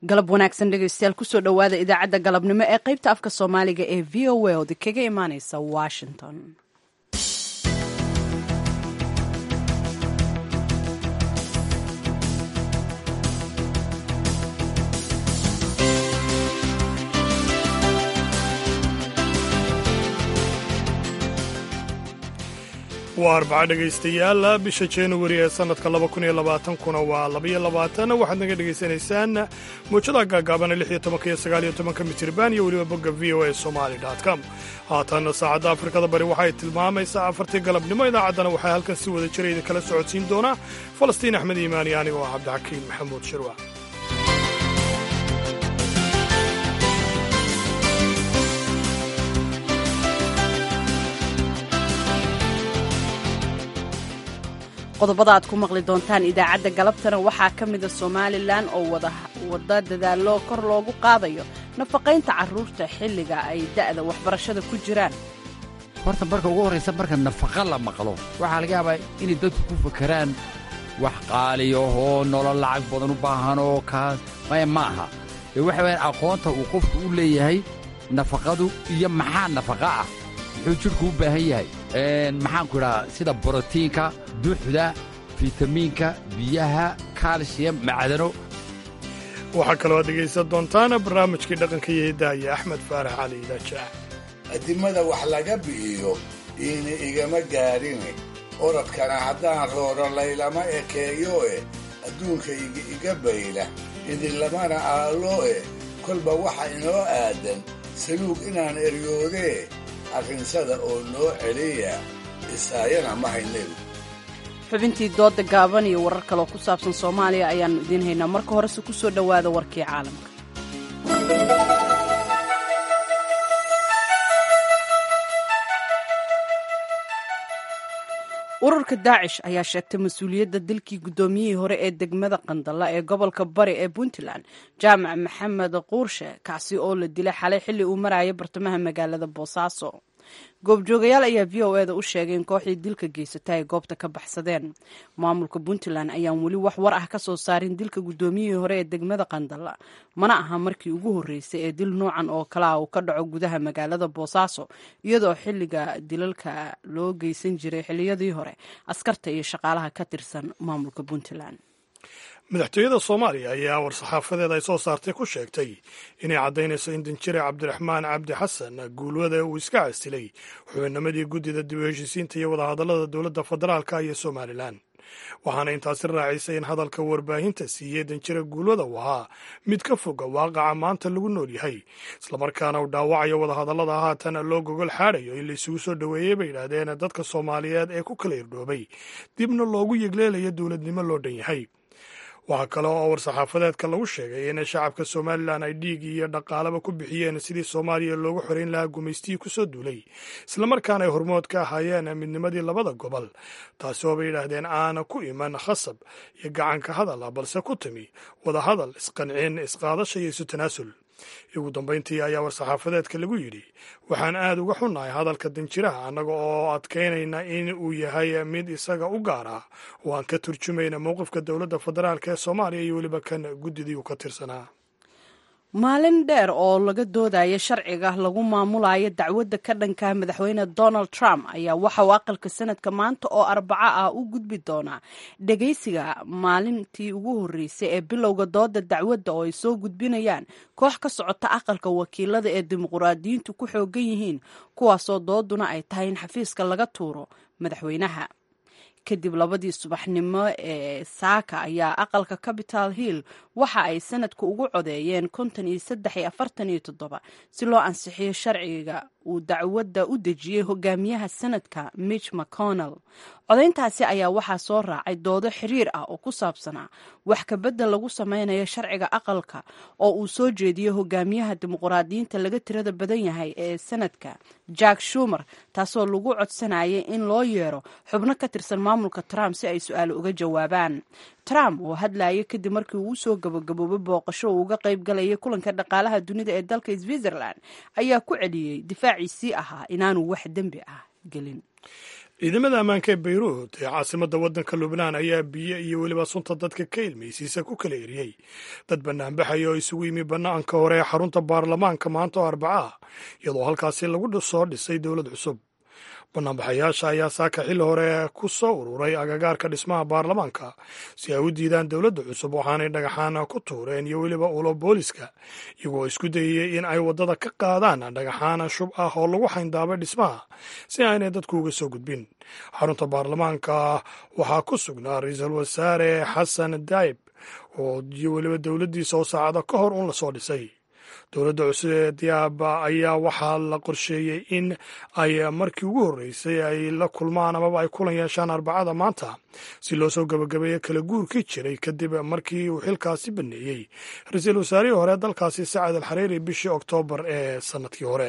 galab wanaagsan dhegeystayaal kusoo dhowaada idaacadda galabnimo ee qaybta afka soomaaliga ee v o a oda kaga imaaneysa washington waa arbaca dhegaystayaal bisha januari ee sannadka laba kun iyo labaatankuna waa labaiyo labaatan waxaad naga dhegaysanaysaan muujada gaagaabana lix iyo tobanka iyo sagaal iyo tobanka mitirban iyo weliba bogga v o a somali com haatan saacadda afrikada bari waxay tilmaamaysaa afartii galabnimo idaacaddana waxaa halkan si wada jira idinkala socodsiin doonaa falastiin axmed iimaani anigoo ah cabdixakiin maxamuud shirwa qodobada aad ku maqli doontaan idaacadda galabtana waxaa ka mida somalilan oo wada dadaallo kor loogu qaadayo nafaqaynta carruurta xilliga ay da'da waxbarashada ku jiraan horta marka ugu horraysa marka nafaqa la maqlo waxaa laga yaabaa inay dadku ku fakeraan wax qaaliyo oo nolol lacag badan u baahan oo kaas maya ma aha ee waxa wayaan aqoonta uu qofku u leeyahay nafaqadu iyo maxaa nafaqa ah muxuu jidhku u baahan yahay maxaanku idhahaa sida borotiinka duuxda fitamiinka biyaha kaalshiyam macdano waxaa kaloo aad dhegaysan doontaan barnaamijkii dhaqanka iyo hidaaya axmed faarax cali idaajac addimada wax laga bi'iyo iina igama gaadhine orodkana haddaan rooro laylama ekeeyo eh adduunkayga iga bayla idinlamana aallo eh kolba waxa inoo aadan saluug inaan eryoodee arrinsada oo noo celiya isaayana ma haynedu xubintii dooda gaaban iyo warar kaloo ku saabsan soomaaliya ayaannu idiin haynaa marka horese ku soo dhowaada warkii caalamka ururka daacish ayaa sheegtay mas-uuliyadda dilkii guddoomiyihii hore ee degmada qandalla ee gobolka bari ee puntland jaamac maxamed quurshe kaasi oo la dilay xalay xilli uu maraya bartamaha magaalada boosaaso goobjoogayaal ayaa v o eda u sheegay in kooxdii dilka geysata ay goobta ka baxsadeen maamulka puntland ayaan weli wax war ah ka soo saarin dilka guddoomiyihii hore ee degmada qandalla mana aha markii ugu horreysay ee dil noocan oo kale ah uu ka dhaco gudaha magaalada boosaaso iyadoo xilliga dilalka loo geysan jiray xilliyadii hore askarta iyo shaqaalaha ka tirsan maamulka puntland madaxtooyada soomaaliya ayaa war-saxaafadeed ay soo saartay ku sheegtay inay caddaynayso in danjire cabdiraxmaan cabdi xasan guulwada uu iska casilay xubinnimadii guddida dib u heshiisiinta iyo wadahadallada dowladda federaalka iyo somalilan waxaana intaasi raacisay in hadalka warbaahinta siiyey danjire guulwada uu ahaa mid ka foga waaqaca maanta lagu nool yahay islamarkaana uu dhaawacayo wadahadallada haatan loo gogol xaadayo in laisugu soo dhoweeyey bay yidhaahdeen dadka soomaaliyeed ee ku kala irdhoobay dibna loogu yegleelayo dowladnimo loo dhan yahay waxaa kale oo war-saxaafadeedka lagu sheegay in shacabka somalilan ay dhiig iyo dhaqaalaba ku bixiyeen sidii soomaaliya loogu xoreyn lahaa gumaystihii ku soo duulay islamarkaana ay hormood ka ahaayeen midnimadii labada gobol taasi oo bay yidhaahdeen aana ku iman khasab iyo gacanka hadal balse ku timi wadahadal isqancin isqaadasha iyo isu tanaasul ugu dambayntii ayaa war-saxaafadeedka lagu yidhi waxaan aad uga xunnahay hadalka danjiraha annaga oo adkaynayna in uu yahay mid isaga u gaar ah oo aan ka turjumayna mowqifka dowladda federaalk ee soomaaliya iyo weliba kan guddidii uu ka tirsanaa maalin dheer oo laga doodaya sharciga lagu maamulayo dacwadda ka dhanka madaxweyne donald trump ayaa waxa uu aqalka sanadka maanta oo arbaco ah u gudbi doonaa dhegaysiga maalintii ugu horreysay ee bilowga dooda dacwadda oo ay soo gudbinayaan koox ka socota aqalka wakiilada ee dimuqraadiyiintu ku xoogan yihiin kuwaasoo dooduna ay tahay in xafiiska laga tuuro madaxweynaha kadib labadii subaxnimo ee saaka ayaa aqalka capital hill waxa ay sanadku ugu codeeyeen konton iyo saddex iyo afartan iyo toddoba si loo ansixiyo sharciga uu dacwadda u dejiyey hogaamiyaha sanadka mitch mcconnell codayntaasi ayaa waxaa soo raacay doodo xiriir ah oo ku saabsanaa wax kabedel lagu sameynayo sharciga aqalka oo uu soo jeediyey hogaamiyaha dimuqraadiyiinta laga tirada badan yahay ee sanadka jack shumer taasoo lagu codsanayay in loo yeero xubno ka tirsan maamulka trump si ay su-aal uga jawaabaan trump oo hadlayay kadib markii uu usoo gabagaboobay booqasho uu uga qayb galayay kulanka dhaqaalaha dunida ee dalka switzerland ayaa ku celiyey difaaciisii ahaa inaanu wax dembi ah gelin ciidamada ammaanka ee bayruut ee caasimadda waddanka lubnaan ayaa biyo iyo weliba sunta dadka ka ilmaysiisa ku kala eriyey dad banaanbaxaya oo isugu yimi bannaanka hore ee xarunta baarlamaanka maanta oo arbaca ah iyadoo halkaasi lagu soo dhisay dowlad cusub banaanbaxayaasha ayaa saaka xilli hore ku soo ururay agagaarka dhismaha baarlamaanka si ay u diidaan dowladda cusub waxaanay dhagaxaan ku tuureen iyo weliba ulo booliska iyagoo isku dayayey in ay waddada ka qaadaan dhagaxaan shub ah oo lagu xayndaabay dhismaha si aanay dadku uga soo gudbin xarunta baarlamaanka waxaa ku sugnaa ra-iisul wasaare xasan daayib oo iyo weliba dowladdiisa oo saacado ka hor un lasoo dhisay dowladda cusub ee diyaaba ayaa waxaa la qorsheeyey in ay markii ugu horreysay ay la kulmaan amaba ay kulan yeeshaan arbacada maanta si loo soo gabagabeeyo kala guurkii jiray kadib markii uu xilkaasi baneeyey ra-iisul wasaarihii hore dalkaasi sacad al xariiri bishii oktoobar ee sannadkii hore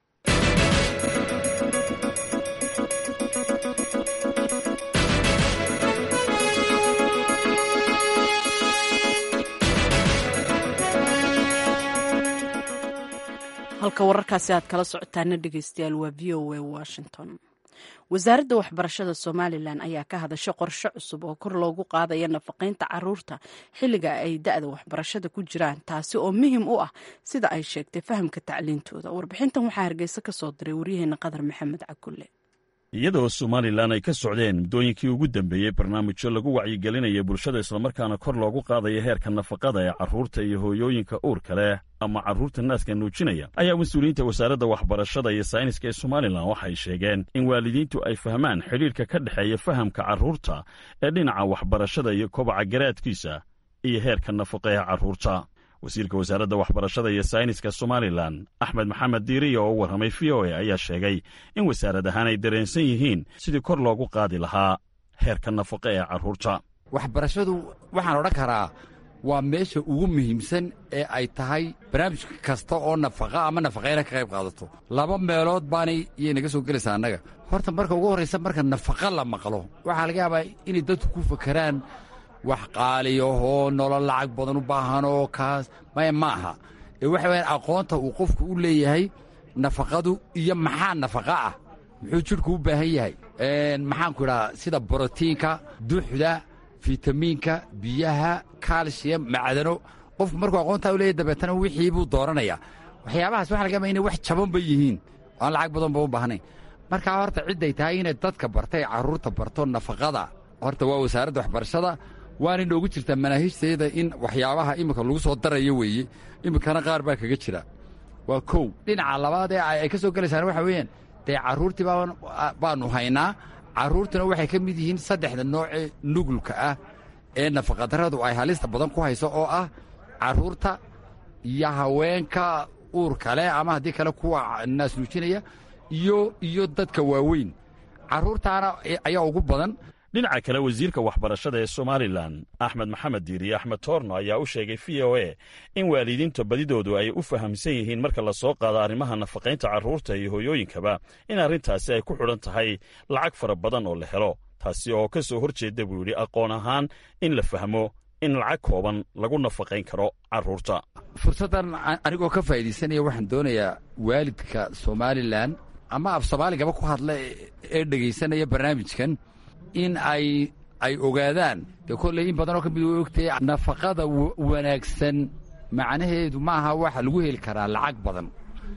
halka wararkaasi aad kala socotaana dhegeystayaal waa v o a washington wasaaradda waxbarashada somalilan ayaa ka hadashay qorshe cusub oo kor loogu qaadaya nafaqaynta caruurta xilliga ay da-da waxbarashada ku jiraan taasi oo muhim u ah sida ay sheegtay fahamka tacliintooda warbixintan waxaa hargeysa ka soo diray waryaheena qadar maxamed cakulle iyadoo somalilan ay ka socdeen muddooyinkii ugu dambeeyey barnaamijyo lagu wacyigelinaya bulshada islamarkaana kor loogu qaadaya heerka nafaqada ee carruurta iyo hooyooyinka uurka leh ama carruurta naaska nuujinaya ayaa mas-uuliyiinta wasaaradda waxbarashada iyo sayniska ee somalilan waxay sheegeen in waalidiintu ay fahmaan xidhiirka ka dhexeeya fahamka carruurta ee dhinaca waxbarashada iyo kobaca garaadkiisa iyo heerka nafaqa ee carruurta wasiirka wasaaradda waxbarashada iyo sayniska somalilan axmed maxamed diiriya oo u warramay v o a ayaa sheegay in wasaarad ahaan ay dareensan yihiin sidii kor loogu qaadi lahaa heerka nafaqa ee carruurta waxbarashadu waxaan odhan karaa waa meesha ugu muhiimsan ee ay tahay barnaamij kasta oo nafaqa ama nafaqayna ka qayb qaadato laba meelood baanay iyay naga soo gelaysaa annaga horta marka ugu horraysa marka nafaqa la maqlo waxaa laga yaabaa inay dadku ku fakeraan wax qaaliyahoo nolol lacag badan u baahanoo kaas maya ma aha ee waxa wayaan aqoonta uu qofku u leeyahay nafaqadu iyo maxaa nafaqa ah muxuu jidhku u baahan yahay maxaanku idhaha sida borotiinka duxda fitamiinka biyaha kaalshiyam macdano qofku markuu aqoontaa u leeyahy dabeetana wixii buu dooranayaa waxyaabahaas waxa laga yaaba inay wax jabanba yihiin aan lacag badanba u baahnayn markaa horta cidday tahay inay dadka bartay carruurta barto nafaqada horta waa wasaaradda waxbarashada waana inoogu jirtaa manaahiijteeda in waxyaabaha iminka lagu soo darayo weeye iminkana qaar baa kaga jira waa kow dhinaca labaad ee ay ka soo gelaysaan waxa weeyaan dee carruurtii baannu haynaa carruurtuna waxay ka mid yihiin saddexda noocee nugulka ah ee nafaqadarradu ay halista badan ku hayso oo ah carruurta iyo haweenka uurka leh ama haddii kale kuwa naas nuujinaya iyo iyo dadka waaweyn carruurtaana ayaa ugu badan dhinaca kale wasiirka waxbarashada ee somalilan axmed maxamed diiriye axmed toorno ayaa u sheegay v o a in waalidiinta badidoodu ay u fahamsan yihiin marka la soo qaado arrimaha nafaqaynta carruurta iyo hooyooyinkaba in arrintaasi ay ku xidhan tahay lacag fara badan oo la helo taasi oo ka soo hor jeeda buu yidhi aqoon ahaan in la fahmo in lacag kooban lagu nafaqayn karo carruurta fursaddan anigoo ka faa'iidaysanaya waxaan doonayaa waalidka somalilan ama af soomaaligaba ku hadla ee dhegaysanaya barnaamijkan in ay ay ogaadaan dee kolley in badanoo ka mid way ogtahay nafaqada wanaagsan macnaheedu ma aha waxa lagu heli karaa lacag badan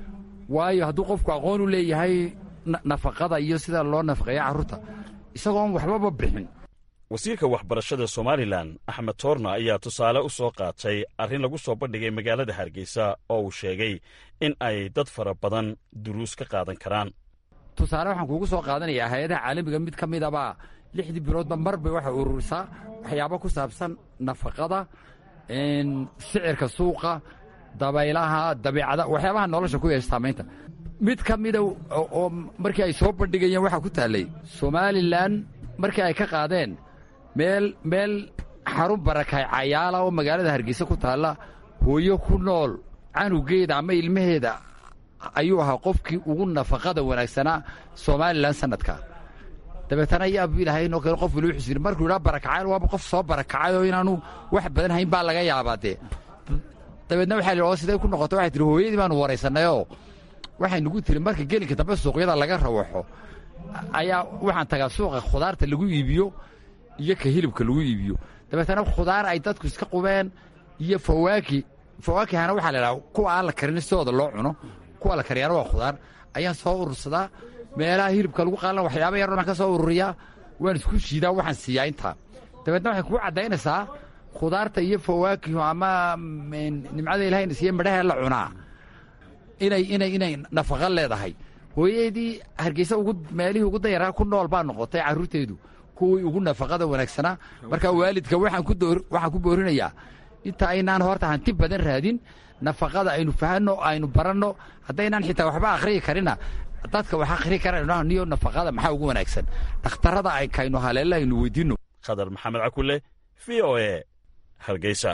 waayo hadduu qofku aqoon u leeyahay nafaqada iyo sida loo nafaqeeya carruurta isagoon waxbaba bixin wasiirka waxbarashada somalilan axmed toorna ayaa tusaale u soo qaatay arrin lagu soo bandhigay magaalada hargeysa oo uu sheegay in ay dad fara badan duruus ka qaadan karaan tusaale waxaan kuugu soo qaadanayaa hay-adaha caalamiga mid ka midabaa lixdii biloodba mar bay waxay ururisaa waxyaabo ku saabsan nafaqada sicirka suuqa dabaylaha dabeicada waxyaabaha nolosha ku yeesha saamaynta mid ka mida oo markii ay soo bandhigayeen waxaa ku taallay somalilan markii ay ka qaadeen meel meel xarun barakay cayaala oo magaalada hargeysa ku taalla hooyo ku nool canugeeda ama ilmaheeda ayuu ahaa qofkii ugu nafaqada wanaagsanaa somalilan sanadka dabeetana yaabu ilahay inoo kale qof waliu xusiri markuu yidhaa barakacayl waaba qof soo barakacay oo inaanu wax badan hayn baa laga yaabaa dee dabeedna waxaa li oo siday ku noqota waxay tihi hooyadii baanu waraysannayoo waxay nugu tiri marka gelinka dambe suuqyada laga rawaxo ayaa waxaan tagaa suuqa khudaarta lagu iibiyo iyo ka hilibka lagu iibiyo dabeetana khudaar ay dadku iska qubeen iyo fawaaki fawaakihana waxaa la idhaha kuwa aan la karin sidooda loo cuno kuwa la kariyaana waa khudaar ayaan soo urursadaa meelaha hilibka lagu qaalan waxyaaba yar baan ka soo ururiyaa waan isku shiidaa waxaan siiyaa intaa dabeetna waxay kuu caddaynaysaa khudaarta iyo fawaakihu ama nimcada ilahayna siiye midhaha la cunaa inay inay inay nafaqo leedahay hooyadeedii hargeysa ugu meelihii ugu dayaraa ku nool baa noqotay carruurteedu kuwii ugu nafaqada wanaagsanaa marka waalidka waxaan ku door waxaan ku boorinayaa inta aynaan horta hanti badan raadin nafaqada aynu fahanno aynu baranno haddaynaan xitaa waxba akhriyi karina dadka wax akhri karayno niyo nafaqada maxaa ugu wanaagsan dhakhtarrada ay kaynu haleella aynu weydiinno khadar maxamed cakule v o e hargeysa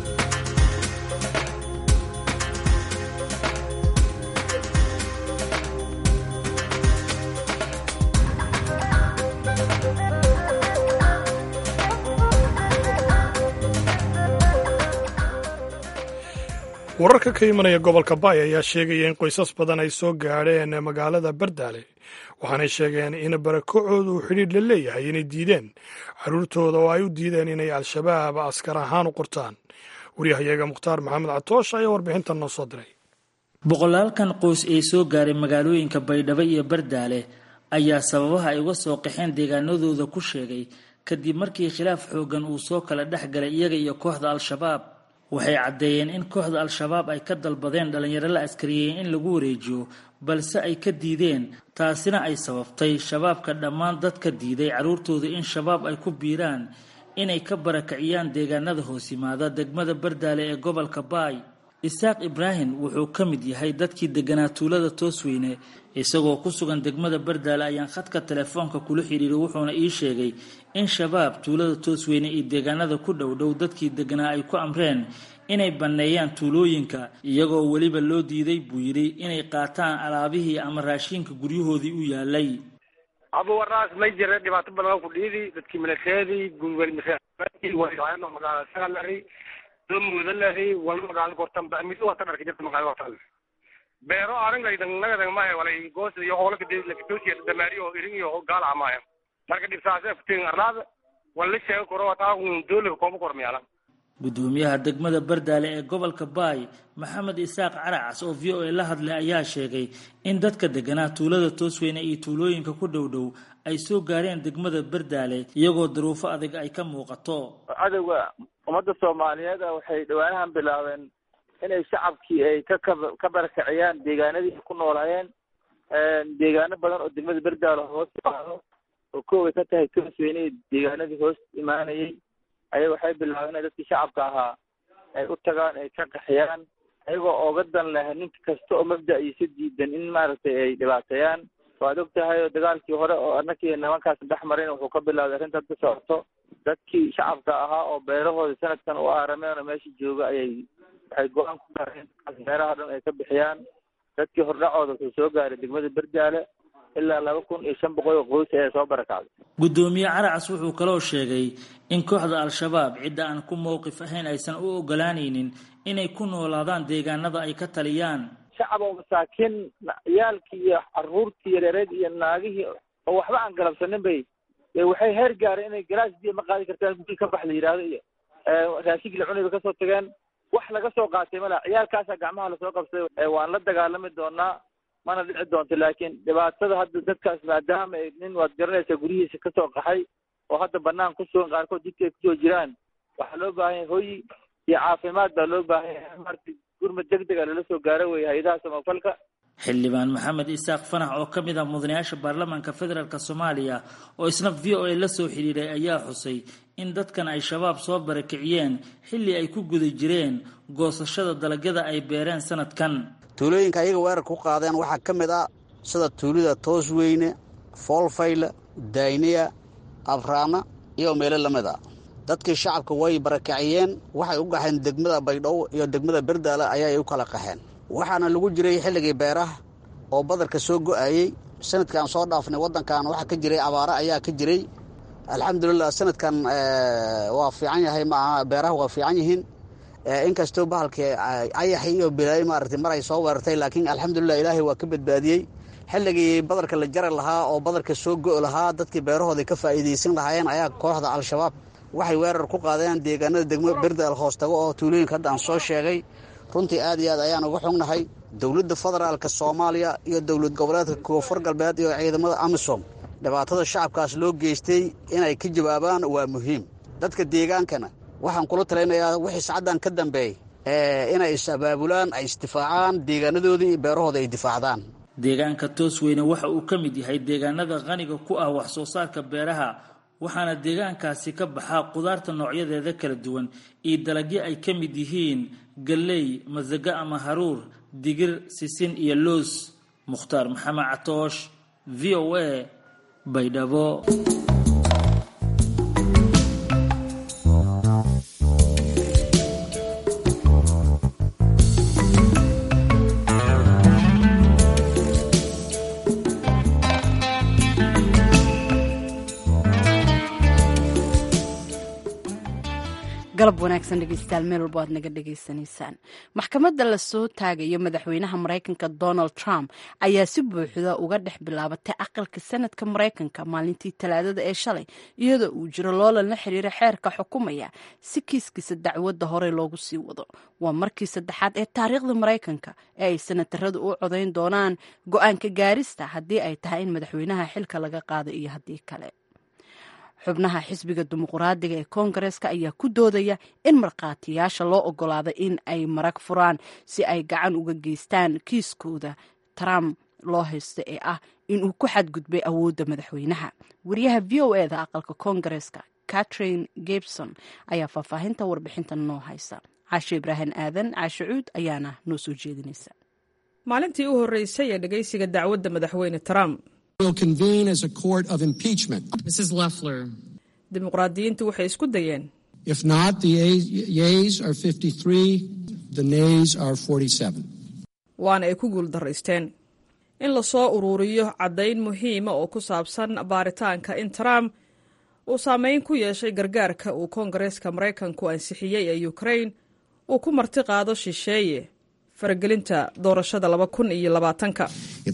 wararka ka imanaya gobolka baay ayaa sheegaya in qoysas badan ay soo gaadheen magaalada bardaale waxaanay sheegeen in barakacooda uu xidhiidh la leeyahay inay diideen carruurtooda oo ay u diideen inay al-shabaab askar ahaan u qortaan waryahayaga mukhtaar maxamed catoosh ayaa warbixintan noo soo diray boqolaalkan qoys ee soo gaaray magaalooyinka baydhabo iyo bardaale ayaa sababaha ay uga soo qaxeen deegaanadooda ku sheegay kadib markii khilaaf xoogan uu soo kala dhex galay iyaga iyo kooxda al-shabaab waxay caddeeyeen in kooxda al-shabaab ay ka dalbadeen dhallinyaro la askariyey in lagu wareejiyo balse ay ka diideen taasina ay sababtay shabaabka dhammaan dadka diiday carruurtooda in shabaab ay ku biiraan inay ka barakiciyaan deegaanada hoos yimaada degmada bardaale ee gobolka baay isaaq ibraahim wuxuu ka mid yahay dadkii deganaa tuulada toosweyne isagoo ku sugan degmada bardaale ayaan khadka telefoonka kula xidhiiray wuxuuna ii sheegay in shabaab tuulada toosweyne iyo deegaanada ku dhowdhow dadkii deganaa ay ku amreen inay banneeyaan tuulooyinka iyagoo weliba loo diiday buu yidhi inay qaataan alaabihii ama raashiinka guryahoodii u yaalay abuwaraas may jira dhibaato badan ku dhiidi dadkii milateedii magaalaa muudalahi wal magaalo kortan mid wata dharka jirta magaalo kortan beero arinlaydan nagadan maahe walay goos iyo hoolaka lakatosiya damaariyo irin iyo gaala maahe marka dhibsaase futin arlaada wala sheego koro wataa doolika kooba kormiyala gudoomiyaha degmada bardaale ee gobolka baay maxamed isaaq caracas oo v o a la hadlay ayaa sheegay in dadka deganaa tuulada toosweyne iyo tuulooyinka ku dhow dhow ay soo gaareen degmada bardaale iyagoo daruufo adag ay ka muuqato cadowga ummadda soomaaliyeed waxay dhawaanahan bilaabeen inay shacabkii ay ka ka barakiciyaan deegaanadii ku noolaayeen deegaano badan oo degmada bardaale hoos imaado oo kooway ka tahay toosweyne deegaanadii hoos imaanayay aya waxay bilaabeen inay dadkii shacabka ahaa ay u tagaan ay ka qaxiyaan ayagoo ooga dan leh ninka kasta oo mabda iisa diidan in maaragtay ay dhibaateeyaan waad og tahay oo dagaalkii hore oo annakii nimankaas dhex marin wuxuu ka bilaabay arrinta hadda socoto dadkii shacabka ahaa oo beerahooda sanadkan u aarameen oo meesha jooga ayay waxay go-aan ku gaareen beeraha dhan ay ka bixiyaan dadkii hordhacooda wuxuu soo gaaray degmada bardaale ilaa laba kun iyo shan boqol oo qoys ayaa soo barakacday gudoomiye caracas wuxuu kaloo sheegay in kooxda al-shabaab cidda aan ku mowqif ahayn aysan u ogolaanaynin inay ku noolaadaan deegaanada ay ka taliyaan shacab oo masaakiin ciyaalkii iyo caruurtii yareereed iyo naagihii oo waxba aan galabsanin bay waxay heer gaareen inay galaas biyo ma qaadi kartaan gurigi ka bax la yidhaahdo iyo raashinkii la cunay bay kasoo tageen wax laga soo qaatay mala ciyaalkaasaa gacmaha lasoo qabsaday waan la dagaalami doonaa mana dhici doonto laakiin dhibaatada hadda dadkaas maadaama nin waad garanaysaa guryihiisa kasoo qaxay oo hadda banaan ku sugan qaarkood jidka ay kusoo jiraan waxaa loo baahan yahay hoy iyo caafimaad baa loo baahan yahay marti gurmad deg dega lala soo gaaro weeye hay-adaha samafalka xildhibaan maxamed isaaq fanax oo ka mid ah mudanayaasha baarlamaanka federaalk soomaaliya oo isna v o a la soo xidhiiray ayaa xusay in dadkan ay shabaab soo barakiciyeen xilli ay ku guda jireen goosashada dalagyada ay beereen sanadkan tuulooyinka ayaga weerarka ku qaadeen waxaa ka mid ah sida tuulida toosweyne foolfayle dayniya abraana iyo meelo la mid a dadkii shacabka way barakaciyeen waxay u qaxeen degmada baydhabo iyo degmada berdaale ayay u kala qaxeen waxaana lagu jiray xilligii beeraha oo badarka soo go'ayey sanadkan soo dhaafnay waddankan waxaa ka jiray abaare ayaa ka jiray alxamdulilah sanadkan waa fiican yahay maaha beeraha waa fiican yihiin inkastoo bahalkii ayaxi iyo bilaayi maaragtay mar ay soo weerartay laakiin alxamdulilah ilaahay waa ka badbaadiyey xilligii badarka la jari lahaa oo badarka soo go'i lahaa dadkii beerahooda ka faa'iidaysan lahaayeen ayaa kooxda al-shabaab waxay weerar ku qaadeen deegaanada degmo berdaal hoostago oo tuulooyinka hadda aan soo sheegay runtii aad iyo aad ayaan uga xognahay dowladda federaalka soomaaliya iyo dowlad goboleedka koonfur galbeed iyo ciidamada amisom dhibaatada shacabkaas loo geystay inay ka jawaabaan waa muhiim dadka deegaankana waxaan kula talinayaa wixii sacaddan ka dambeey inay is-abaabulaan ay isdifaacaan deegaanadoodii iyo beerahooda ay difaacdaan deegaanka toosweyne waxa uu ka mid yahay deegaanada qaniga ku ah wax soo saarka beeraha waxaana deegaankaasi ka baxaa qudaarta noocyadeeda kala duwan iyo dalagyo ay ka mid yihiin galley masago ama haruur digir sisin iyo loos mukhtaar maxamed catoosh v o a baydhabo galab wanaagsan dhegeystayaal meel walbo aad naga dhegaysanaysaan maxkamadda lasoo taagayo madaxweynaha maraykanka donald trump ayaa si buuxda uga dhex bilaabatay aqalka sanadka maraykanka maalintii talaadada ee shalay iyadoo uu jiro loolan la xiriira xeerka xukumaya si kiiskiisa dacwadda horey loogu sii wado waa markii saddexaad ee taariikhda maraykanka ee ay sanataradu u codayn doonaan go-aanka gaarista haddii ay tahay in madaxweynaha xilka laga qaado iyo haddii kale xubnaha xisbiga dimuqraadiga ee koongareeska ayaa ku doodaya in markhaatiyaasha loo ogolaado in ay marag furaan si ay gacan uga geystaan kiiskooda trump loo haysto ee ah inuu ku xadgudbay awoodda madaxweynaha wariyaha v o e da aqalka koongareeska catherine gibson ayaa faahfaahinta warbixintan noo haysa caashe ibraahim aadan caashe cuud ayaana noo soo jeedinaysa maalintii u horreysay ee dhegaysiga dacwadda madaxweyne trump dimuqraadiyiintu waxay isku dayeen waana ay ku guul daraysteen in lasoo uruuriyo caddayn muhiima oo ku saabsan baaritaanka in trump uu saameyn ku yeeshay gargaarka uu koongareeska maraykanku ansixiyey ee ukrain uu ku marti qaado shisheeye faragelinta doorashada laba kun iyo labaatanka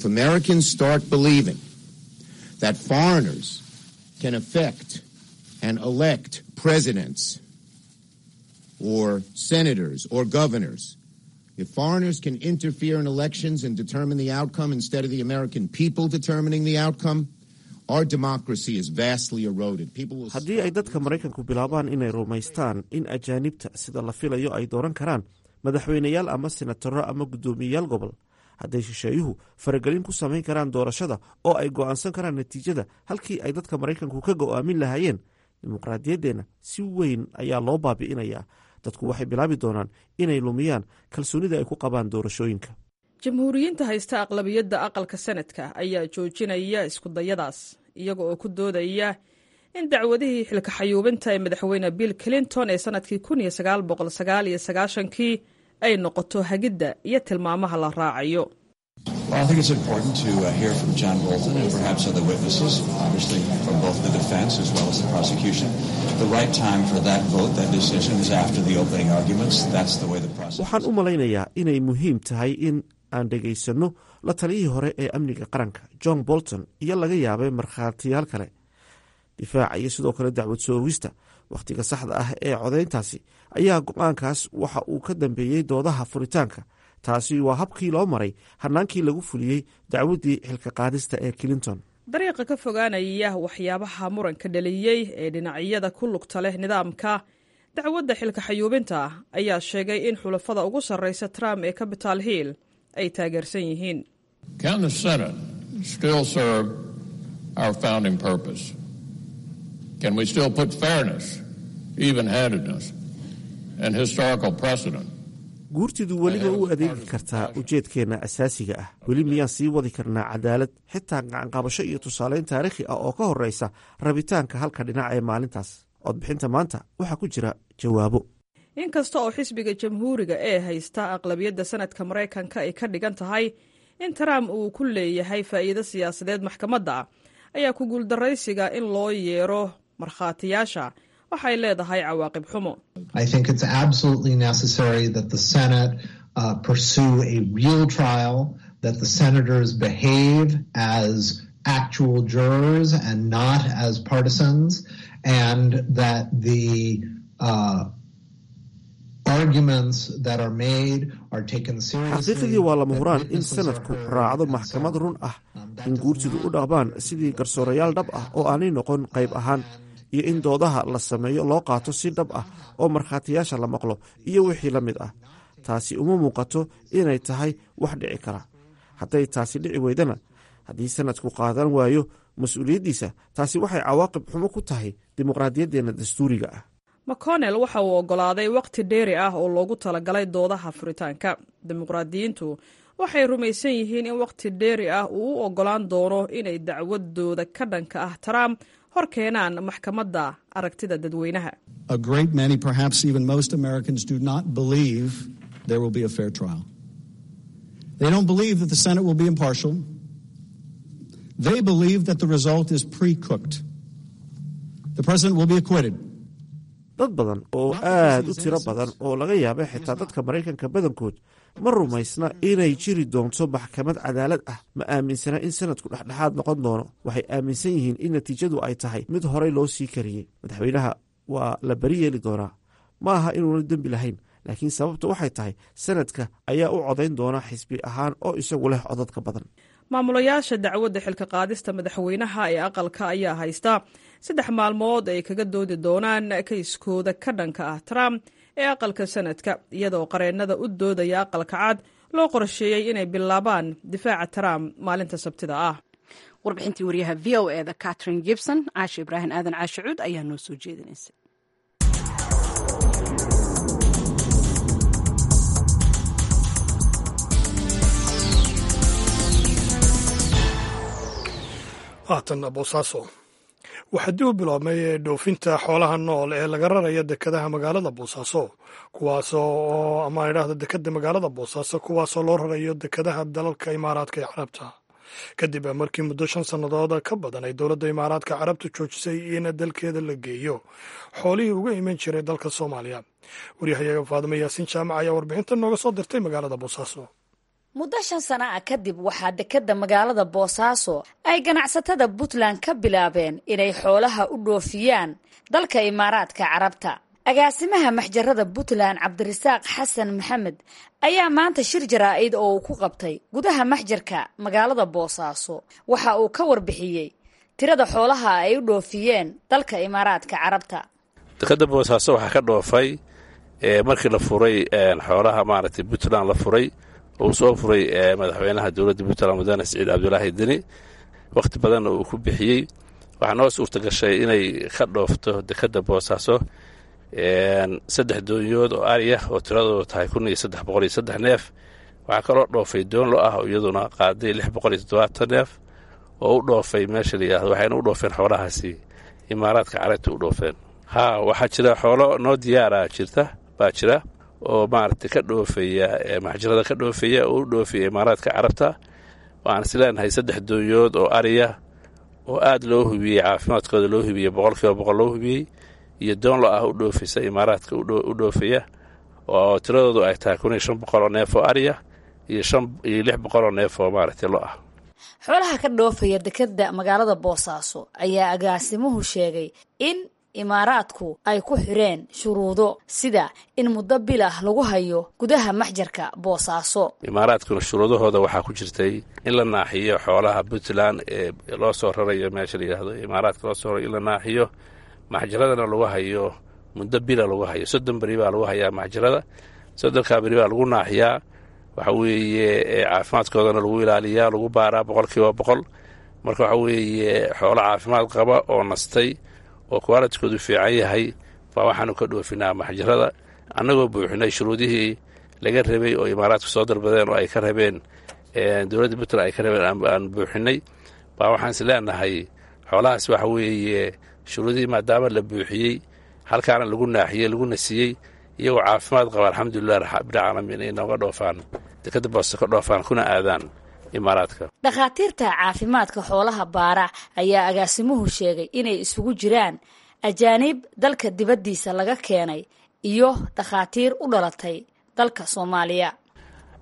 that foreigners can affect and elect presidents or senators or governors. If foreigners can interfere in elections and determine the outcome instead of the American people determining the outcome, our democracy is vastly eroded. People will haddii ay dadka maraykanku bilaabaan inay rumaystaan in ajaanibta sida la filayo ay dooran karaan madaxweyneyaal ama senataro ama guddoomiyeyaal gobol hadday shisheeyuhu faragelin ku samayn karaan doorashada oo ay go'aansan karaan natiijada halkii ay dadka maraykanku ka go'aamin lahaayeen dimuqraadiyaddeenna si weyn ayaa loo baabi'inayaa dadku waxay bilaabi doonaan inay lumiyaan kalsoonida ay ku qabaan doorashooyinka jamhuuriyiinta haysta aqlabiyadda aqalka sanadka ayaa joojinaya iskudayadaas iyaga oo ku doodaya in dacwadihii xilka xayuubinta ee madaxweyne bill clinton ee sanadkii kun iyo sagaal boqol sagaal iyo sagaashankii ay noqoto hagidda iyo tilmaamaha la raacayo Well, I think it's important to uh, hear from John Bolton and perhaps other witnesses, obviously from both the defense as well as the prosecution. The right time for that vote, that decision, is after the opening arguments. That's the way the process. waxaan u malaynayaa inay muhiim tahay in aan dhegaysanno la taliyihii hore ee amniga qaranka john bolton iyo laga yaabay markhaatiyaal kale difaaca iyo sidoo kale dacwad soogista wakhtiga saxda ah ee codayntaasi ayaa go-aankaas waxa uu ka dambeeyey doodaha furitaanka taasi waa habkii loo maray hannaankii lagu fuliyey dacwaddii xilka qaadista ee clinton dariiqa ka fogaanaya waxyaabaha muranka dhaliyey ee dhinacyada ku lugta leh nidaamka dacwadda xilka xayuubinta ayaa sheegay in xulafada ugu sarreysa trump ee capital hill ay taageersan yihiin Can we still put fairness, even-handedness, and historical precedent? guurtidu weliba u adeegi kartaa ujeedkeenna asaasiga ah weli miyaan sii wadi karnaa cadaalad xitaa gacanqabasho iyo tusaaleyn taariikhi ah oo ka horreysa rabitaanka halka dhinac ee maalintaas codbixinta maanta waxaa ku jira jawaabo inkasta oo xisbiga jamhuuriga ee haysta aqlabiyadda sanadka maraykanka ay ka dhigan tahay in trump uu ku leeyahay faa'iido siyaasadeed maxkamadda ayaa ku guuldaraysiga in loo yeero markhaatiyaasha waxay leedahay cawaaqib xumo I think it's absolutely necessary that the Senate uh, pursue a real trial that the senators behave as actual jurors and not as partisans, and that the uh, arguments that are made are taken seriously. xaqiiqdii waa lama huraan in sanadku raacdo maxkamad run ah in guurtidu u dhaqmaan sidii garsoorayaal dhab ah oo aanay noqon qayb ahaan iyo in doodaha la sameeyo loo qaato si dhab ah oo markhaatiyaasha la maqlo iyo wixii la mid ah taasi uma muuqato inay tahay wax dhici kara hadday taasi dhici weydana haddii sanadku qaadan waayo mas-uuliyaddiisa taasi waxay cawaaqib xumo ku tahay dimuqraadiyaddeenna dastuuriga ah mcconnell waxa uu oggolaaday wakhti dheeri ah oo loogu talagalay doodaha furitaanka dimuqraadiyiintu waxay rumaysan yihiin in wakhti dheeri ah uu u oggolaan doono inay dacwadooda ka dhanka ah trump hor keenaan maxkamadda aragtida dadweynaha A great many, perhaps even most Americans, do not believe there will be a fair trial. They don't believe that the Senate will be impartial. They believe that the result is pre cooked. The president will be acquitted. dad badan oo aad u tiro badan oo laga yaaba xitaa dadka maraykanka badankood ma rumaysna inay jiri doonto maxkamad cadaalad ah ma aaminsana in sanadku dhexdhexaad noqon doono waxay aaminsan yihiin in natiijadu ay tahay mid horey loo sii kariyey madaxweynaha waa la beri yeeli doonaa ma aha inuuna dembi lahayn laakiin sababta waxay tahay sanadka ayaa u codayn doona xisbi ahaan oo isagu leh codadka badan maamulayaasha dacwadda xilka qaadista madaxweynaha ee aqalka ayaa haysta saddex maalmood ay kaga doodi doonaan kayskooda ka dhanka ah trump ee aqalka sanadka iyadoo qareennada u doodaya aqalka cad loo qorsheeyey inay bilaabaan difaaca trump maalinta sabtida ah warbixintii waryaha v o e da catherine gibson caashe ibraahim aadan caashicuud ayaa noo soo jeedinaysa haatan boosaaso waxaa dib u biloobmay dhoofinta xoolaha nool ee laga raraya dekadaha magaalada boosaaso kuwaasoo ama idhaahda dekada magaalada boosaaso kuwaasoo loo rarayo dekadaha dalalka imaaraadka ee carabta kadib markii muddo shan sannadood ka badan ay dowladda imaaraadka carabtu joojisay in dalkeeda la geeyo xoolihii uga iman jiray dalka soomaaliya waryahayaga faadimo yaasiin jaamac ayaa warbixinta nooga soo dirtay magaalada boosaaso muddo shan sana ah kadib waxaa dekadda magaalada boosaaso ay ganacsatada puntland ka bilaabeen inay xoolaha u dhoofiyaan dalka imaaraadka carabta agaasimaha maxjarada puntland cabdirasaaq xasan maxamed ayaa maanta shir jaraa-id oo uu ku qabtay gudaha maxjarka magaalada boosaaso waxa uu ka warbixiyey tirada xoolaha ay u dhoofiyeen dalka imaaraadka carabta dekadda boosaaso waxaa ka dhoofay markii la furay xoolaha maaragtay puntland la furay uu soo furay madaxweynaha dowladda puntland mudane siciid cabdulaahi deni wakhti badanna uu ku bixiyey waxaa noo suurta gashay inay ka dhoofto dekadda boosaaso saddex doonyood oo ari ah oo tiradoodu tahay kun iyo saddex boqol iyo saddex neef waxaa kaloo dhoofay doonlo ah oo iyaduna qaaday lix boqol iyo toddobaatan neef oo u dhoofay meesha la yidhahdo waxayna u dhoofeen xoolahaasi imaaraadka carabta u dhoofeen haa waxaa jira xoolo noo diyaara jirta baa jira oo maaragtay ka dhoofaya maxjarada ka dhoofaya oo u dhoofaya imaaraadka carabta waxaan is leenahay saddex doonyood oo ariya oo aad loo hubiyey caafimaadkooda loo hubiyey boqol kiiba boqol loo hubiyey iyo doonlo ah u dhoofaysa imaaraadka u dhoofaya oo tiradoodu ay tahay kun iyo shan boqol oo neef oo ariya iyo shan iyo lix boqol oo neef oo maaragtay lo ah xoolaha ka dhoofaya dekadda magaalada boosaaso ayaa agaasimuhu sheegay in imaaraadku ay ku xireen shuruudo sida in muddo bil ah lagu hayo gudaha maxjarka boosaaso imaaraadkuna shuruudahooda waxaa ku jirtay in la naaxiyo xoolaha puntland ee loo soo rarayo meesha la yidhaahdo imaaraadka loo soo rarayo in la naaxiyo maxjaradana lagu hayo muddo bila lagu hayo soddon beri baa lagu hayaa maxjarada soddonkaa beri baa lagu naaxiyaa waxa weeye caafimaadkoodana lagu ilaaliyaa lagu baaraa boqol kiiba boqol marka waxa weeye xoolo caafimaad qaba oo nastay oo kuwaalitoodu fiican yahay baa waxaanu ka dhoofinaa maxjarada annagoo buuxinay shuruudihii laga rabay oo imaaraadku soo dalbadeen oo ay ka rabeen dowladda puntland ay ka rabeen aan buuxinay baa waxaan is leenahay xoolahaas waxa weeye shuruudihii maadaama la buuxiyey halkaana lagu naaxiyey laguna siiyey iyagoo caafimaad qaba alxamdulilah rabbilcaalamiin ay nooga dhoofaan dekadda boosta ka dhoofaan kuna aadaan imaaraadka dhakhaatiirta caafimaadka xoolaha baara ayaa agaasimuhu sheegay inay isugu jiraan ajaaniib dalka dibaddiisa laga keenay iyo dhakhaatiir u dhalatay dalka soomaaliya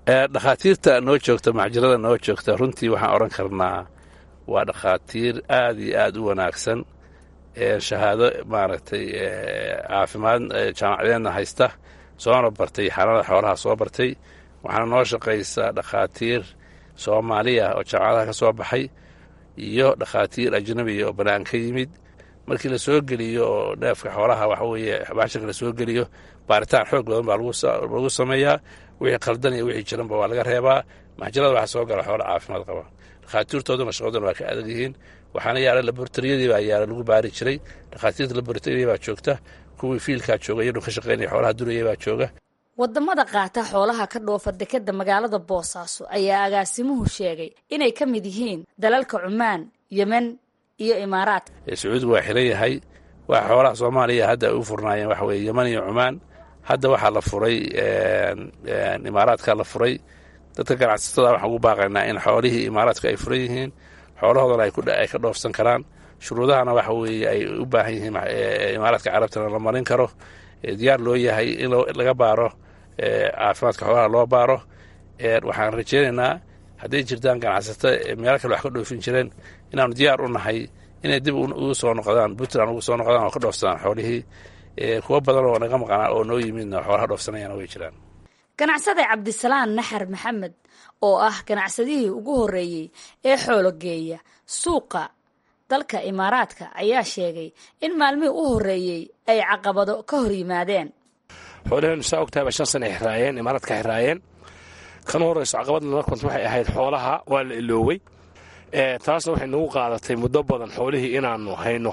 dhakhaatiirta noo joogta macjirada noo joogta runtii waxaan odhan karnaa waa dhakhaatiir aad iyo aad u wanaagsan shahaado maaragtay caafimaad jaamacadeedna haysta soona bartay xanaanada xoolaha soo bartay waxaana noo shaqaysaa dhakhaatiir soomaaliya oo jaamacadaha ka soo baxay iyo dhakhaatiir ajnabiya oo bannaan ka yimid markii la soo geliyo oo neefka xoolaha waxa weeye baashanka la soo geliyo baaritaan xoog badan baa lagu sameeyaa wixii qaldan iyo wixii jiranba waa laga reebaa maxjarada waxaa soo gala xoola caafimaad qaba dhakhaatiirtooduna shaqaduna waa ka adag yihiin waxaana yaala laboratoriyadii baa yaala lagu baari jiray dhakhaatiirta laboratoriyadii baa joogta kuwii fiilkaa jooga iyadoo ka shaqaynaya xoolaha duraya baa jooga wadamada qaata xoolaha ka dhoofa dekeda magaalada boosaaso ayaa agaasimuhu sheegay inay ka mid yihiin dalalka cumaan yemen iyo imaaraadka sacuudigu waa xiran yahay waa xoolaha soomaaliya hadda ay u furnaayeen waxa weye yeman iyo cumaan hadda waxaa la furay imaaraadka la furay dadka ganacsatada waxaan ugu baaqaynaa in xoolihii imaaraadka ay furan yihiin xoolahoodana ay ka dhoofsan karaan shuruudahana waxa weeye ay u baahan yihiin imaaraadka carabtana la marin karo diyaar loo yahay in laga baaro caafimaadka xoolaha loo baaro waxaan rajeynaynaa hadday jirtaan ganacsato meelo kale wax ka dhoofin jireen inaanu diyaar u nahay inay dib ugu soo noqdaan puntland ugu soo noqdaan oo ka dhoofsadaan xoolihii kuwo badan oo naga maqnaa oo noo yimidna xoolaha dhoofsanayana way jiraan ganacsade cabdisalaan naxar maxamed oo ah ganacsadihii ugu horreeyey ee xoolo geeya suuqa dalka imaaraadka ayaa sheegay in maalmihii u horreeyey ay caqabado ka hor yimaadeen xoolaheenu saa ogtahay shan sana xiraayeen imaaraadka xiraayeen kan horreyso caqabad nala kunt waxay ahayd xoolaha waa la iloowey taasna waxay nagu qaadatay muddo badan xoolihii inaannu hayno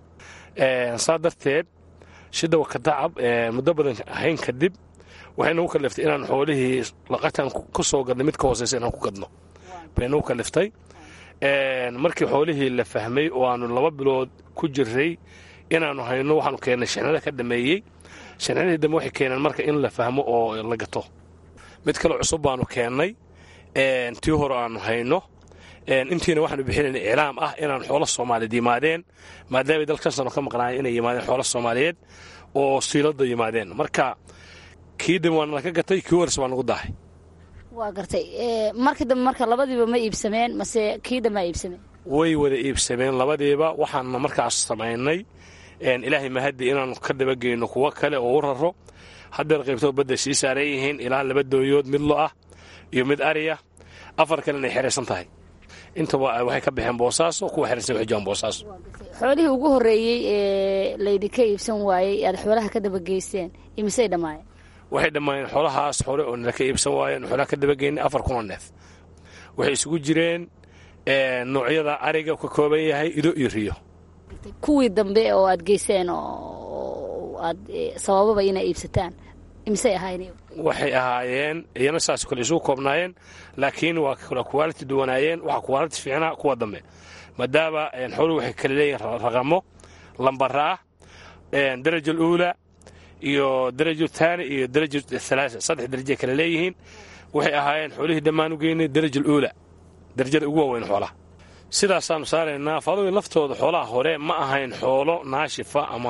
saa darteed shida wakatacab muddo badan hayn kadib waxay nagu kaliftay inaan xoolihii laqatan ku soo gadno mid ka hooseysa inaan ku gadno bay nagu kaliftay markii xoolihii la fahmay oo aanu laba bilood ku jiray inaannu hayno waxaanu keennay shixnada ka dhameeyey shixnadii dambe waxay keeneen marka in la fahmo oo la gato mid kale cusub baanu keennay tii hore aanu hayno intiina waxaanu bixinayna iclaam ah inaan xoolo soomaaliyeed yimaadeen maadaamay dalkan sano ka maqnaayeen inay yimaadeen xoolo soomaaliyeed oo siilada yimaadeen marka kii dambe waa nalaka gatay kii horese waa nagu daahay waa gartay markii dambe marka labadiiba ma iibsameen mase kii dambe a iibsameen way wada iibsameen labadiiba waxaana markaas samaynay ilaahay mahadi inaanu ka dabageyno kuwo kale oo u raro haddeer qaybtoo badda sii saaran yihiin ilaa laba dooyood mid lo ah iyo mid ariya afar kalena ay xeraysan tahay intaba waxay ka baxeen boosaaso kuwa xeraysan waxay joogaan boosaaso xoolihii ugu horreeyey ee laydinka iibsan waayey aad xoolaha ka dabageysteen imisay dhammaayeen waxay dhammaayeen xoolahaas hore oo nala ka iibsan waayeen xoolaha ka dabageynay afar kunoo neef waxay isugu jireen noocyada ariga ka kooban yahay ido iyo riyo kuwii dambe oo aad geyseen oo aad sabababa inay iibsataan imisay ahaayeen waxay ahaayeen iyana saas kale isugu koobnaayeen laakiin waa kala kuwaaliti duwanaayeen waxaa kuwaaliti fiicnaa kuwa dambe maadaama xooluhu waxay kala leeyihin raqamo lambaraa daraja uula iyo daraja taani iyo daraja halaasa saddex darajay kala leeyihiin waxay ahaayeen xoolihii dhammaan u geynay daraja uula darajada ugu waaweyn xoolaha sidaasaanu saaraynaa faadooyin laftooda xoolaha hore ma ahayn xoolo naashifa ama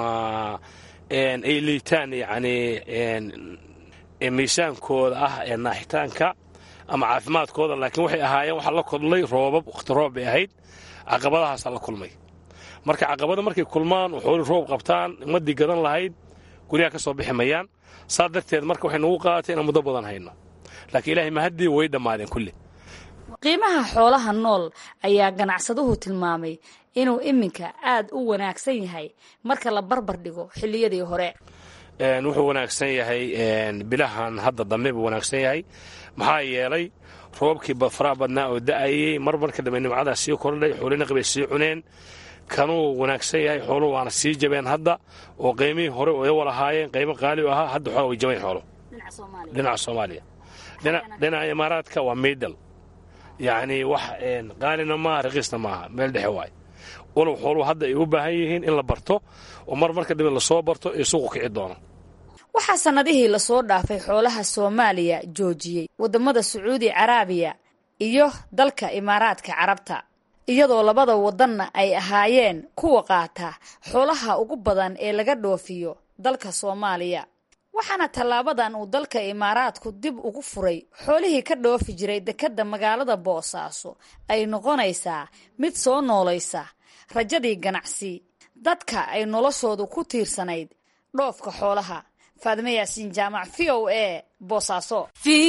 ay liitaan yacni miisaankooda ah ee naaxitaanka ama caafimaadkooda laakiin waxay ahaayeen waxaa la kulmay roobab wakhti roob bay ahayd caqabadahaasaa la kulmay marka caqabada markay kulmaan oo xooli roob qabtaan ummaddii gadan lahayd guryaha ka soo bixi mayaan saa darteed marka waxay nagu qaadatay inaan muddo badan hayno laakiin ilaahay mahaddii way dhammaadeen kulli qiimaha xoolaha nool ayaa ganacsaduhu tilmaamay inuu iminka aad u wanaagsan yahay marka la barbar dhigo xilliyadii hore wuxuu wanaagsan yahay bilahan hadda dambe buu wanaagsan yahay maxaa yeelay roobkii faraha badnaa oo da'ayey mar marka dambe nimcadaa sii kordhay xoolina qibay sii cuneen kanuu wanaagsan yahay xooluhu waana sii jabeen hadda oo qiymihii hore oo iyawa lahaayeen qiimo qaali u ahaa hadda xoolaa way jabayn xoolo dhinaca soomaaliya dhinaca imaaraadka waa miidal yacni wax qaalina maaha raqiisna maaha meel dhexe waay walow xooluhu hadda ay u baahan yihiin in la barto oo mar marka dambe lasoo barto ee suuqu kici doono waxaa sannadihii lasoo dhaafay xoolaha soomaaliya joojiyey waddamada sacuudi caraabiya iyo dalka imaaraadka carabta iyadoo labada waddanna ay ahaayeen kuwa qaata xoolaha ugu badan ee laga dhoofiyo dalka soomaaliya waxaana tallaabadan uu dalka imaaraadku dib ugu furay xoolihii ka dhoofi jiray dekedda magaalada boosaaso ay noqonaysaa mid soo noolaysa rajadii ganacsi dadka ay noloshoodu ku tiirsanayd dhoofka xoolaha faadime yaasiin jaamac v o a boosaaso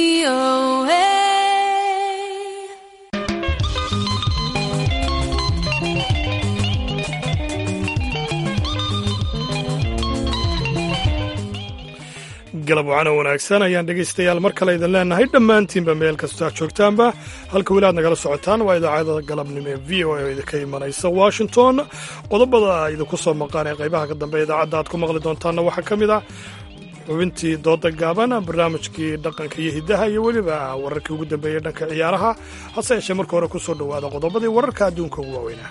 galab wacana wanaagsan ayaan dhegaystayaal mar kale idin leenahay dhammaantiinba meel kastoo joogtaanba halka weli aad nagala socotaan waa idaacada galabnimo ee v o a oo idinka imanaysa washington qodobada idinku soo maqaan ee qaybaha ka dambe idaacadda aad ku maqli doontaanna waxaa ka mid ah xubintii dooda gaaban barnaamijkii dhaqanka iyo hiddaha iyo weliba wararkii ugu dambeeyey dhanka ciyaaraha hase yeeshee marka hore ku soo dhowaada qodobadii wararka adduunka ugu waaweynaa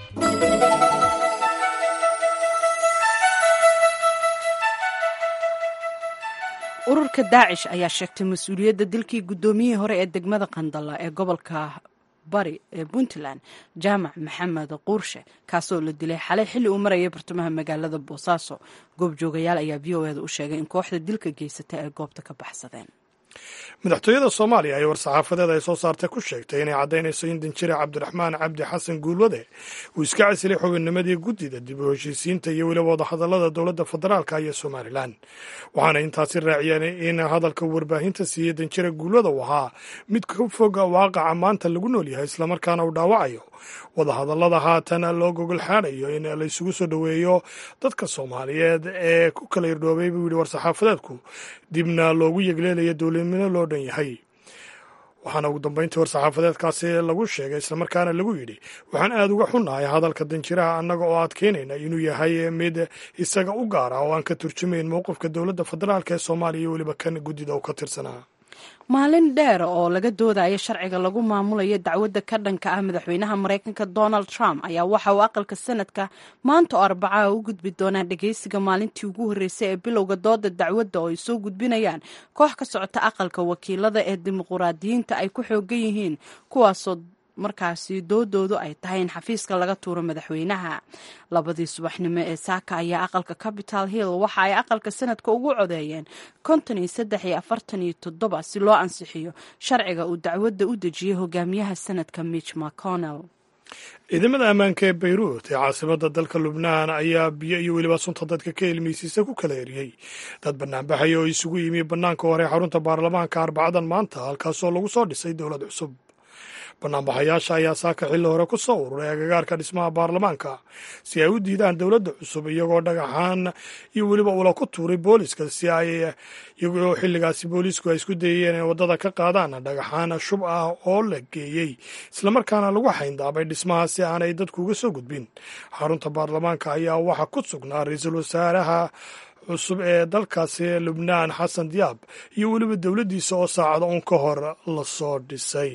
ururka daacish ayaa sheegtay mas-uuliyadda dilkii guddoomiyihii hore ee degmada qandala ee gobolka bari ee puntland jaamac maxamed quurshe kaasoo la dilay xalay xilli uu marayay bartamaha magaalada boosaaso goobjoogayaal ayaa v o eda u sheegay in kooxda dilka geysata ay goobta ka baxsadeen madaxtooyada soomaaliya ayaa war-saxaafadeed ay soo saartay ku sheegtay inay caddaynayso in danjire cabdiraxmaan cabdi xasan guulwade uu iska casilay xubinnimadii guddida dib u heshiisiinta iyo weliba wadahadallada dowladda federaalka iyo somalilan waxaana intaasi raaciyeen in hadalka warbaahinta siiyey danjire guulwada uu ahaa mid ka foga waaqaca maanta lagu nool yahay islamarkaana uu dhaawacayo wadahadallada haatan loo gogol xaadayo in laysugu soo dhoweeyo dadka soomaaliyeed ee ku kala irdhoobay buu yidhi war-saxaafadeedku dibna loogu yegleelaya dowladnimo loo dhan yahay waxaana ugu dambeyntii war-saxaafadeedkaasi lagu sheegay islamarkaana lagu yidhi waxaan aada uga xunnahay hadalka danjiraha annaga oo adkeynayna inuu yahay mid isaga u gaara oo aan ka turjumayn mowqifka dowladda federaalk ee soomaaliya iyo weliba kan guddida uu ka tirsanaa maalin dheer oo laga doodayo sharciga lagu maamulayo dacwadda ka dhanka ah madaxweynaha maraykanka donald trump ayaa waxa uu aqalka sanadka maanta oo arbacaha u gudbi doonaa dhageysiga maalintii ugu horreysay ee bilowga dooda dacwadda oo ay soo gudbinayaan koox ka socota aqalka wakiilada ee dimuquraadiyiinta ay ku xoogan yihiin kuwaasoo markaasi doodoodu ay tahay in xafiiska laga tuuro madaxweynaha labadii subaxnimo ee saaka ayaa aqalka capital hill waxa ay aqalka sanadka ugu codeeyeen konton iyo saddex iyo afartan iyo toddoba si loo ansixiyo sharciga uu dacwadda u dejiyey hogaamiyaha sanadka mitch mcconnell ciidamada ammaanka ee bayruut ee caasimada dalka lubnaan ayaa biyo iyo weliba sunta dadka ka ilmeysiisa ku kala eriyey dad banaanbaxaya oo isugu yimi bannaanka hore xarunta baarlamaanka arbacadan maanta halkaasoo lagu soo dhisay dowlad cusub banaanbaxayaasha ayaa saaka xilli hore ku soo ururay agagaarka dhismaha baarlamaanka si ay u diidaan dowladda cusub iyagoo dhagaxaan iyo weliba ula ku tuuray booliska si ay iyagoo xilligaasi boolisku ay isku dayeen inay waddada ka qaadaan dhagaxaan shub ah oo la geeyey islamarkaana lagu xayndaabay dhismaha si aanay dadku uga soo gudbin xarunta baarlamaanka ayaa waxaa ku sugnaa ra-iisul wasaaraha cusub ee dalkaasi lubnaan xasan diyaab iyo weliba dowladdiisa oo saacado un ka hor lasoo dhisay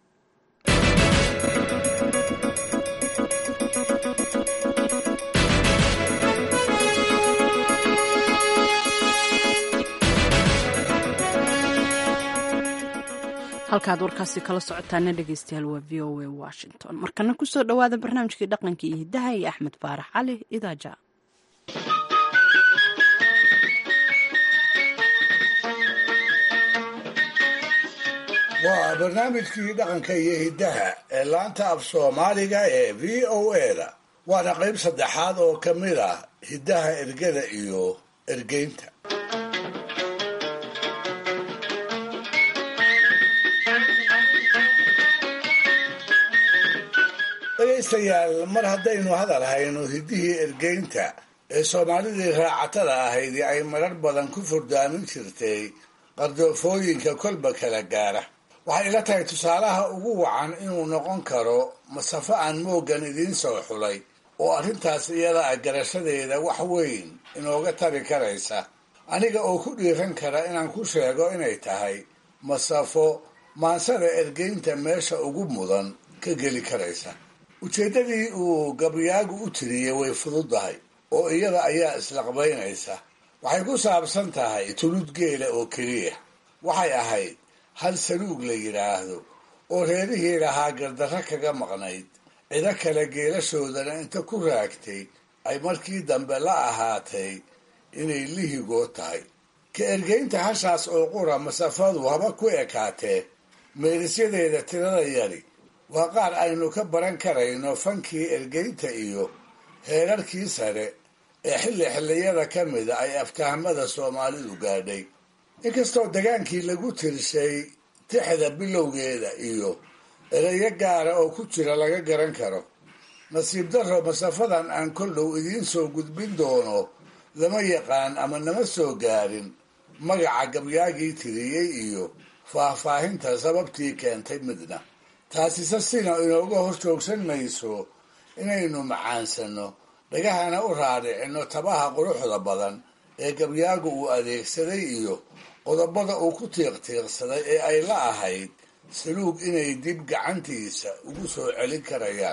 halkaad warkaasi kala socotaana dhegeystayaal waa v o a washington markana kusoo dhowaada barnaamijkii dhaqanka iyo hiddaha iyo axmed faarax cali idaaja waa barnaamijkii dhaqanka iyo hiddaha ee laanta af soomaaliga ee v o a-da waana qayb saddexaad oo ka mid ah hiddaha ergada iyo ergeynta dhegaystayaal mar haddaynu hadal hayno hiddihii ergeynta ee soomaalidii raacatada ahaydii ay marar badan ku furdaamin jirtay qardoofooyinka kolba kala gaara waxay ila tahay tusaalaha ugu wacan inuu noqon karo masafo aan mooggan idiin soo xulay oo arrintaas iyada ah garashadeeda wax weyn inooga tari karaysa aniga oo ku dhiiran kara inaan ku sheego inay tahay masafo maansada ergeynta meesha ugu mudan ka geli karaysa ujeeddadii uu gabyaagu u tiriyey way fududahay oo iyada ayaa islaqbaynaysa waxay ku saabsan tahay tulud geela oo keliya waxay ahayd hal saluug la yidhaahdo oo reerihii lahaa gardarro kaga maqnayd cido kale geelashoodana inta ku raagtay ay markii dambe la ahaatay inay lihigood tahay ka ergeynta hashaas oo qura masafadu haba ku ekaatee meerisyadeeda tirada yari waa qaar aynu ka baran karayno fankii ergeynta iyo heerarkii sare ee xilli xilliyada ka mida ay aftahamada soomaalidu gaadhay inkastoo dagaankii lagu tirshay tixda bilowgeeda iyo ereyo gaara oo ku jira laga garan karo nasiib darro masafadan aan kol dhow idiin soo gudbin doono lama yaqaan ama nama soo gaarin magaca gabyaagii tiriyey iyo faahfaahinta sababtii keentay midna taasise sina inooga hor joogsan mayso inaynu macaansanno dhagahana u raadhicinno tabaha quruxda badan ee gabyaagu uu adeegsaday iyo qodobada uu ku tiiqtiiqsaday ee ay la ahayd saluug inay dib gacantiisa ugu soo celin karayaan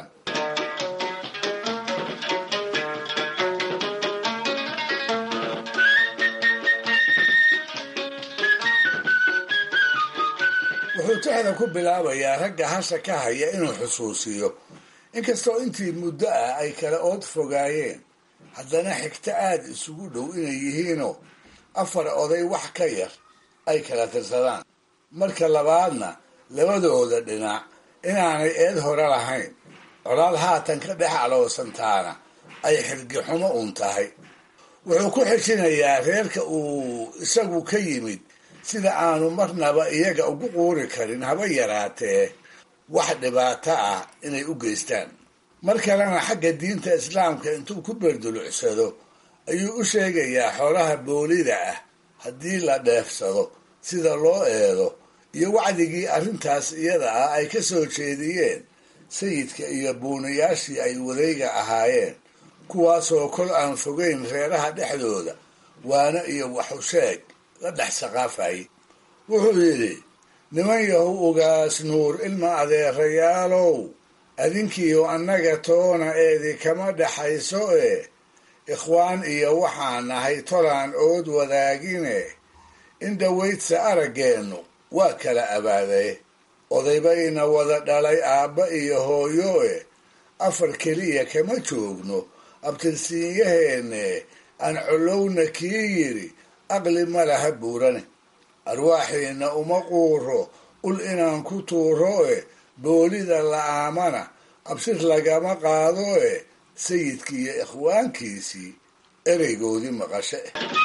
wuxuu tixda ku bilaabayaa ragga hasha ka haya inuu xusuusiyo inkastoo intii muddo ah ay kala ood fogaayeen haddana xigto aada isugu dhow inay yihiinoo afar oday wax ka yar ay kala tirsadaan marka labaadna labadooda dhinac inaanay eed hore lahayn colaad haatan ka dhex aloosantaana ay xirgixumo uun tahay wuxuu ku xejinayaa reerka uu isagu ka yimid sida aanu marnaba iyaga ugu quuri karin haba yaraatee wax dhibaato ah inay u geystaan mar kalena xagga diinta islaamka intuu ku beerdulucsado ayuu u sheegayaa xoolaha boolida ah haddii la dheefsado sida loo eedo iyo wacdigii arrintaas iyada ah ay ka soo jeediyeen sayidka iyo buunayaashii ay wadayga ahaayeen kuwaasoo kol aan fogeyn reeraha dhexdooda waana iyo waxusheeg la dhex saqaafayay wuxuu yidhi niman yahow ugaas nuur ilma adeerayaalow adinkiiyo annaga toona eedi kama dhexayso ee ikhwaan iyo waxaan nahay tolaan ood wadaagine in dhawaydsa araggeennu waa kala abaadee odaybayna wada dhalay aabba iyo hooyo e afar keliya kama joogno abtirsiinyaheenne aan collowna kii yidhi aqli ma laha buurane arwaaxiina uma quuro ul inaan ku tuuro e boolida la'aamana absir lagama qaado e sayidkii iyo ikhwaankiisii ereygoodii maqashe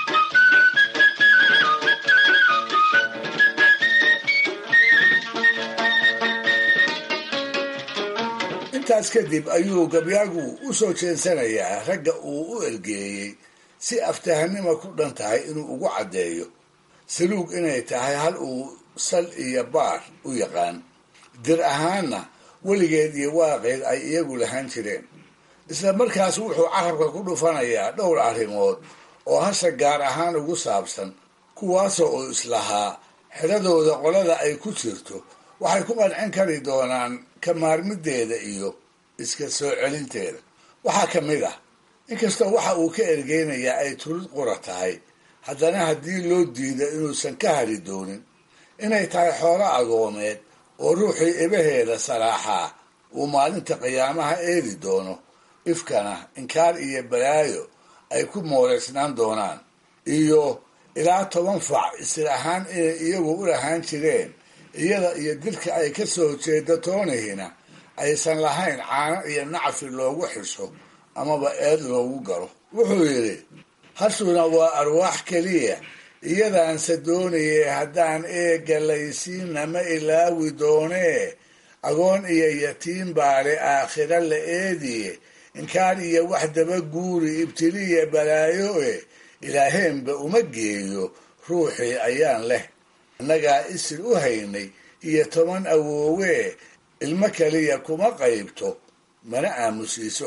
intaas kadib ayuu gabyaagu u soo jeensanayaa ragga uu u ergeeyey si aftahanima ku dhan tahay inuu ugu caddeeyo saluug inay tahay hal uu sal iyo baar u yaqaan dir ahaanna weligeed iyo waaqeed ay iyagu lahaan jireen isla markaas wuxuu carabka ku dhufanayaa dhowr arrimood oo hasha gaar ahaan ugu saabsan kuwaasoo uu islahaa xidhadooda qolada ay ku jirto waxay ku qancin kari doonaan ka maarmideeda iyo iska soo celinteeda waxaa ka mid ah inkastoo waxa uu ka ergeynayaa ay tulid qura tahay haddana haddii loo diido inuusan ka hari doonin inay tahay xoolo agoomeed oo ruuxii ibaheeda saraaxaa uu maalinta qiyaamaha eedi doono ifkana inkaar iyo balaayo ay ku mooleysnaan doonaan iyo ilaa toban fac isir ahaan inay iyagu u lahaan jireen iyada iyo dilka ay ka soo jeeda toonihina aysan lahayn caano iyo nacfi loogu xiso amaba eed loogu galo wuxuu yidhi hashuna waa arwaax keliya iyadaanse doonayay haddaan eega laysiinna ma ilaawi doonee agoon iyo yatiim baale aakhira la eediye inkaan iyo wax daba guuri ibtiliya balaayo e ilaaheenba uma geeyo ruuxii ayaan leh annagaa isir u haynay iyo toban awoowee ilmo kaliya kuma qaybto mana aamusiiso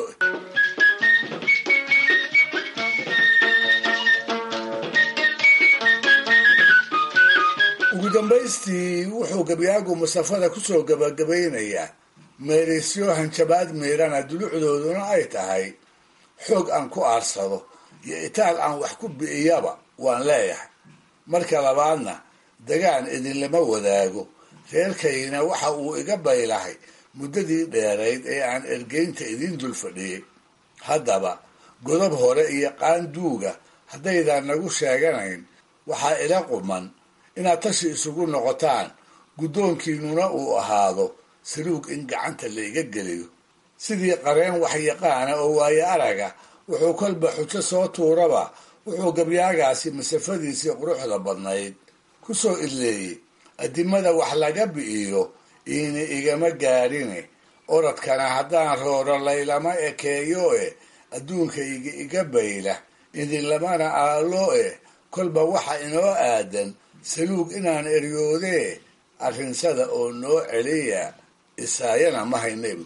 ugu dambaystii wuxuu gabyaagu masafada kusoo gabagabaynayaa meerisyo hanjabaad miirana dulucdooduna ay tahay xoog aan ku aarsado iyo itaal aan wax ku bi'iyaba waan leeyahay marka labaadna dagaan idinlama wadaago reerkayna waxa uu iga baylahay muddadii dheerayd ee aan ergeynta idiin dul fadhiyey haddaba godob hore iyo qaanduuga haddaydan nagu sheeganayn waxaa ila quman inaad tashi isugu noqotaan guddoonkiinnuna uu ahaado saluug in gacanta laiga geliyo sidii qareen waxyaqaana oo waaye araga wuxuu kolba xujo soo tuuraba wuxuu gabyaagaasi masafadiisii quruxda badnayd ku soo idleeyey addimada wax laga bi'iyo iina igama gaadhine oradkana haddaan rooro laylama ekeeyo e adduunka iga bayla idinlamana aalo e kolba waxa inoo aadan saluug inaan eryoodee arrinsada oo noo celiya isaayana ma haynebu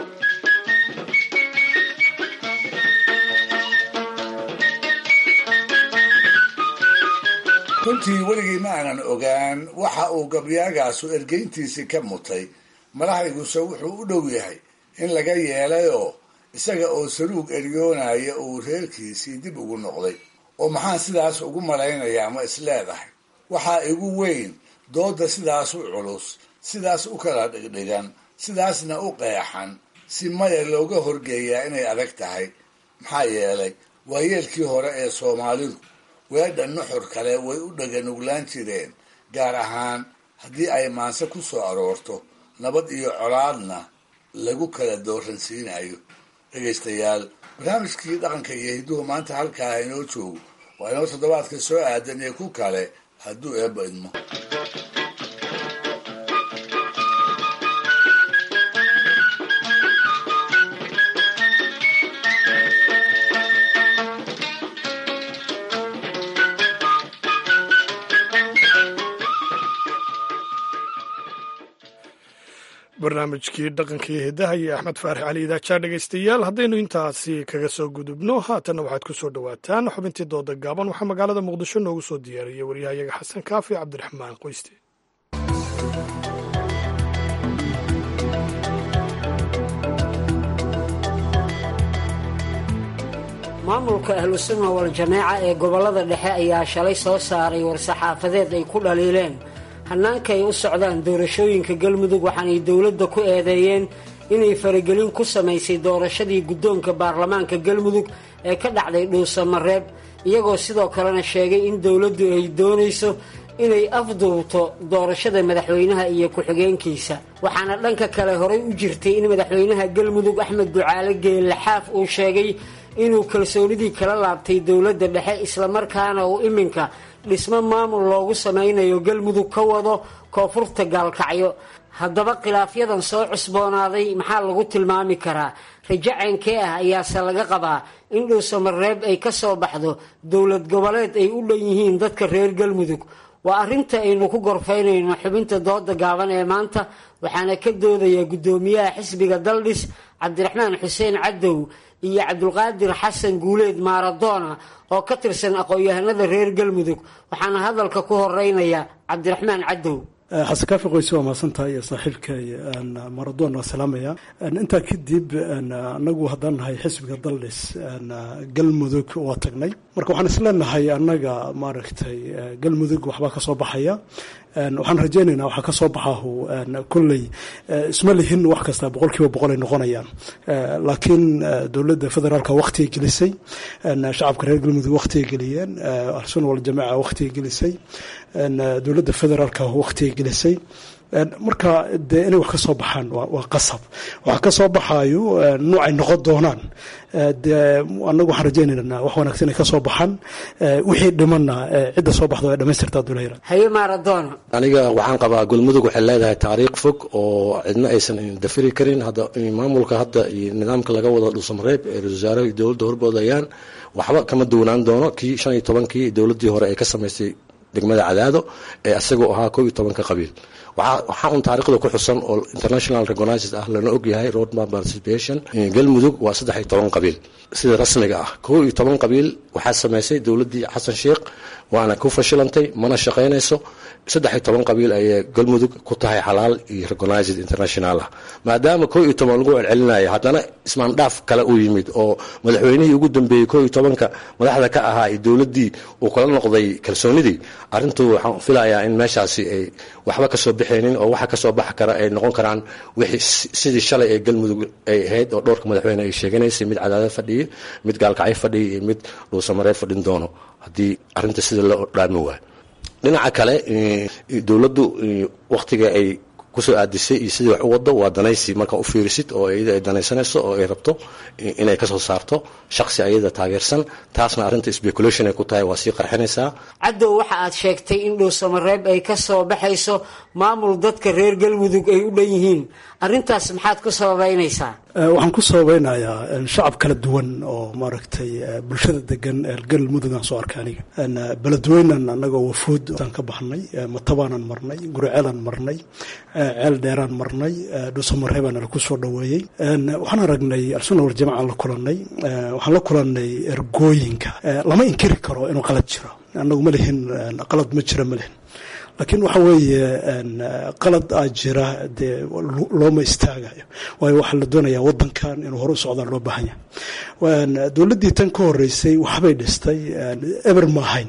runtii weligii ma aanan ogaan waxa uu gabyaagaasu ergeyntiisii ka mutay madaxayguse wuxuu u dhow yahay in laga yeelayoo isaga oo saluug eryoonaya uu reerkiisii dib ugu noqday oo maxaan sidaas ugu malaynayaa ma isleedahay waxaa igu weyn doodda sidaas u culus sidaas u kala dhigdhigan sidaasna u qeexan si maya looga horgeeyaa inay adag tahay maxaa yeelay waayeelkii hore ee soomaalidu weedha nuxur kale way u dhaganuglaan jireen gaar ahaan haddii ay maanse ku soo aroorto nabad iyo colaadna lagu kala dooransiinayo dhegaystayaal barnaamijkii dhaqanka iyo hidduhu maanta halkaa inoo joogo waa inoo toddobaadka soo aadan iyo ku kale hadduu eebba idmo barnaamijkii dhaqanka iyo hidaha iyo axmed faarax cali idaajaa dhegaystayaal haddaynu intaasi kaga soo gudubno haatanna waxaad ku soo dhowaataan xubintii dooda gaaban waxaa magaalada muqdisho noogu soo diyaariyey waryahayaga xasan kaafi cabdiraxmaan qoyste maamulka ahlusunna wal-jamaaca ee gobollada dhexe ayaa shalay soo saaray war-saxaafadeed ay ku dhaliileen hannaanka ay u socdaan doorashooyinka galmudug waxaanay dowladda ku eedeeyeen inay faragelin ku samaysay doorashadii guddoonka baarlamaanka galmudug ee ka dhacday dhuusamareeb iyagoo sidoo kalena sheegay in dowladdu ay doonayso inay afduubto doorashada madaxweynaha iyo ku-xigeenkiisa waxaana dhanka kale horay u jirtay in madaxweynaha galmudug axmed ducaale geellaxaaf uu sheegay inuu kalsoonidii kala laabtay dowladda dhexe islamarkaana uu iminka dhismo maamul loogu samaynayo galmudug ka wado koonfurta gaalkacyo haddaba khilaafyadan soo cusboonaaday maxaa lagu tilmaami karaa rajo ceenkee ah ayaase laga qabaa in dhuusamareeb ay ka soo baxdo dowlad goboleed ay u dhan yihiin dadka reer galmudug waa arrinta aynu ku gorfaynayno xubinta dooda gaaban ee maanta waxaana ka doodaya guddoomiyaha xisbiga daldhis cabdiraxmaan xuseen cadow iyo cabdulqaadir xasan guuleed maaradoona oo ka tirsan aqoon-yahanada reer galmudug waxaana hadalka ku horeynaya cabdiraxmaan cadow xasan kaafi qoyse waa mahadsantahay iyo saaxiibkay maradoon waa salaamaya intaa kadib anagu haddaan nahay xisbiga daldhis galmudug waa tagnay marka waxaan isleenahay annaga maaragtay galmudug waxbaa ka soo baxaya waxaan rajaynaynaa waxaa ka soo baxahu kolley isma lihin wax kasta boqol kiiba boqol ay noqonayaan laakiin dowladda federaalka wakhtigay gelisay shacabka reer galmudug wakhtigay geliyeen ahlusunna waljamaaca wakhtigay gelisay dowladda federaalka wakhtigay gelisay marka dee inay wax ka soo baxaan waa qasab waxa ka soo baxaayo nuucay noqon doonaan dee annagu waxaan rajaynaynaa wax wanaagsan inay ka soo baxaan wixii dhimanna cidda soo baxda waa dhamaystirtaa dulayra haye maaradoona aniga waxaan qabaa galmudug waxay leedahay taariikh fog oo cidna aysan dafiri karin hadda maamulka hadda iyo nidaamka laga wado dhuusamareeb ee ra-isul wasaaraha dowladda horboodayaan waxba kama duwanaan doono kii shan iyo tobankii dowladdii hore ay ka samaysay degmada cadaado ee isagoo ahaa koob iyo tobanka qabiil waxaa un taariikhda ku xusan oo international recognized ah lana ogyahay roadmap participation galmudug waa saddex iyo toban qabiil sida rasmiga ah koob iyo toban qabiil waxaa samaysay dowladdii xasan sheikh waana ku fashilantay mana shaqaynayso saddex iyo toban qabiil ayay galmudug ku tahay xalaal iyo recognized international ah maadaama koo iyo toban lagu celcelinaya haddana ismaandhaaf kale uu yimid oo madaxweynihii ugu dambeeyey koo iyo tobanka madaxda ka ahaa iyo dowladdii uu kala noqday kalsoonidii arrintu waxaan filayaa in meeshaasi ay waxba kasoo bixaynin oo waxa kasoo baxi kara ay noqon karaan wixii sidii shalay ee galmudug ay ahayd oo dhowrka madaxweyne ay sheeganaysay mid cadaadad fadhiya mid gaalkacyo fadhiya iyo mid dhuusamareeb fadhin doono haddii arrinta sida loo dhaami waayo dhinaca kale dowladdu waktiga ay kusoo aadisay iyo sidii wax u wado waa danaysi markaa u fiirisid oo iyada ay danaysanayso oo ay rabto inay kasoo saarto shaksi ayada taageersan taasna arrinta speculation ay ku tahay waa sii qarxinaysaa caddow waxa aad sheegtay in dhuusamareeb ay ka soo baxayso maamul dadka reer galmudug ay u dhan yihiin arrintaas maxaad ku sababaynaysaa waxaan ku sababeynayaa shacab kala duwan oo maaragtay bulshada degan galmudug aan soo arkay aniga beledweynan annagoo wafuud aan ka baxnay matabaanan marnay gurceelaan marnay ceel dheeraan marnay dhuusamareebaan ku soo dhoweeyey waxaan aragnay alsunna warjamacaan la kulanay waxaan la kulanay ergooyinka lama inkiri karo inuu qalad jiro annagu ma lihin qalad ma jiro ma lihin laakiin waxa weeye qalad aa jira dee looma istaagayo waayo waxaa la doonayaa wadankan inuu hore u socdaa loo baahan yahay dowladdii tan ka horeysay waxbay dhistay eber ma ahayn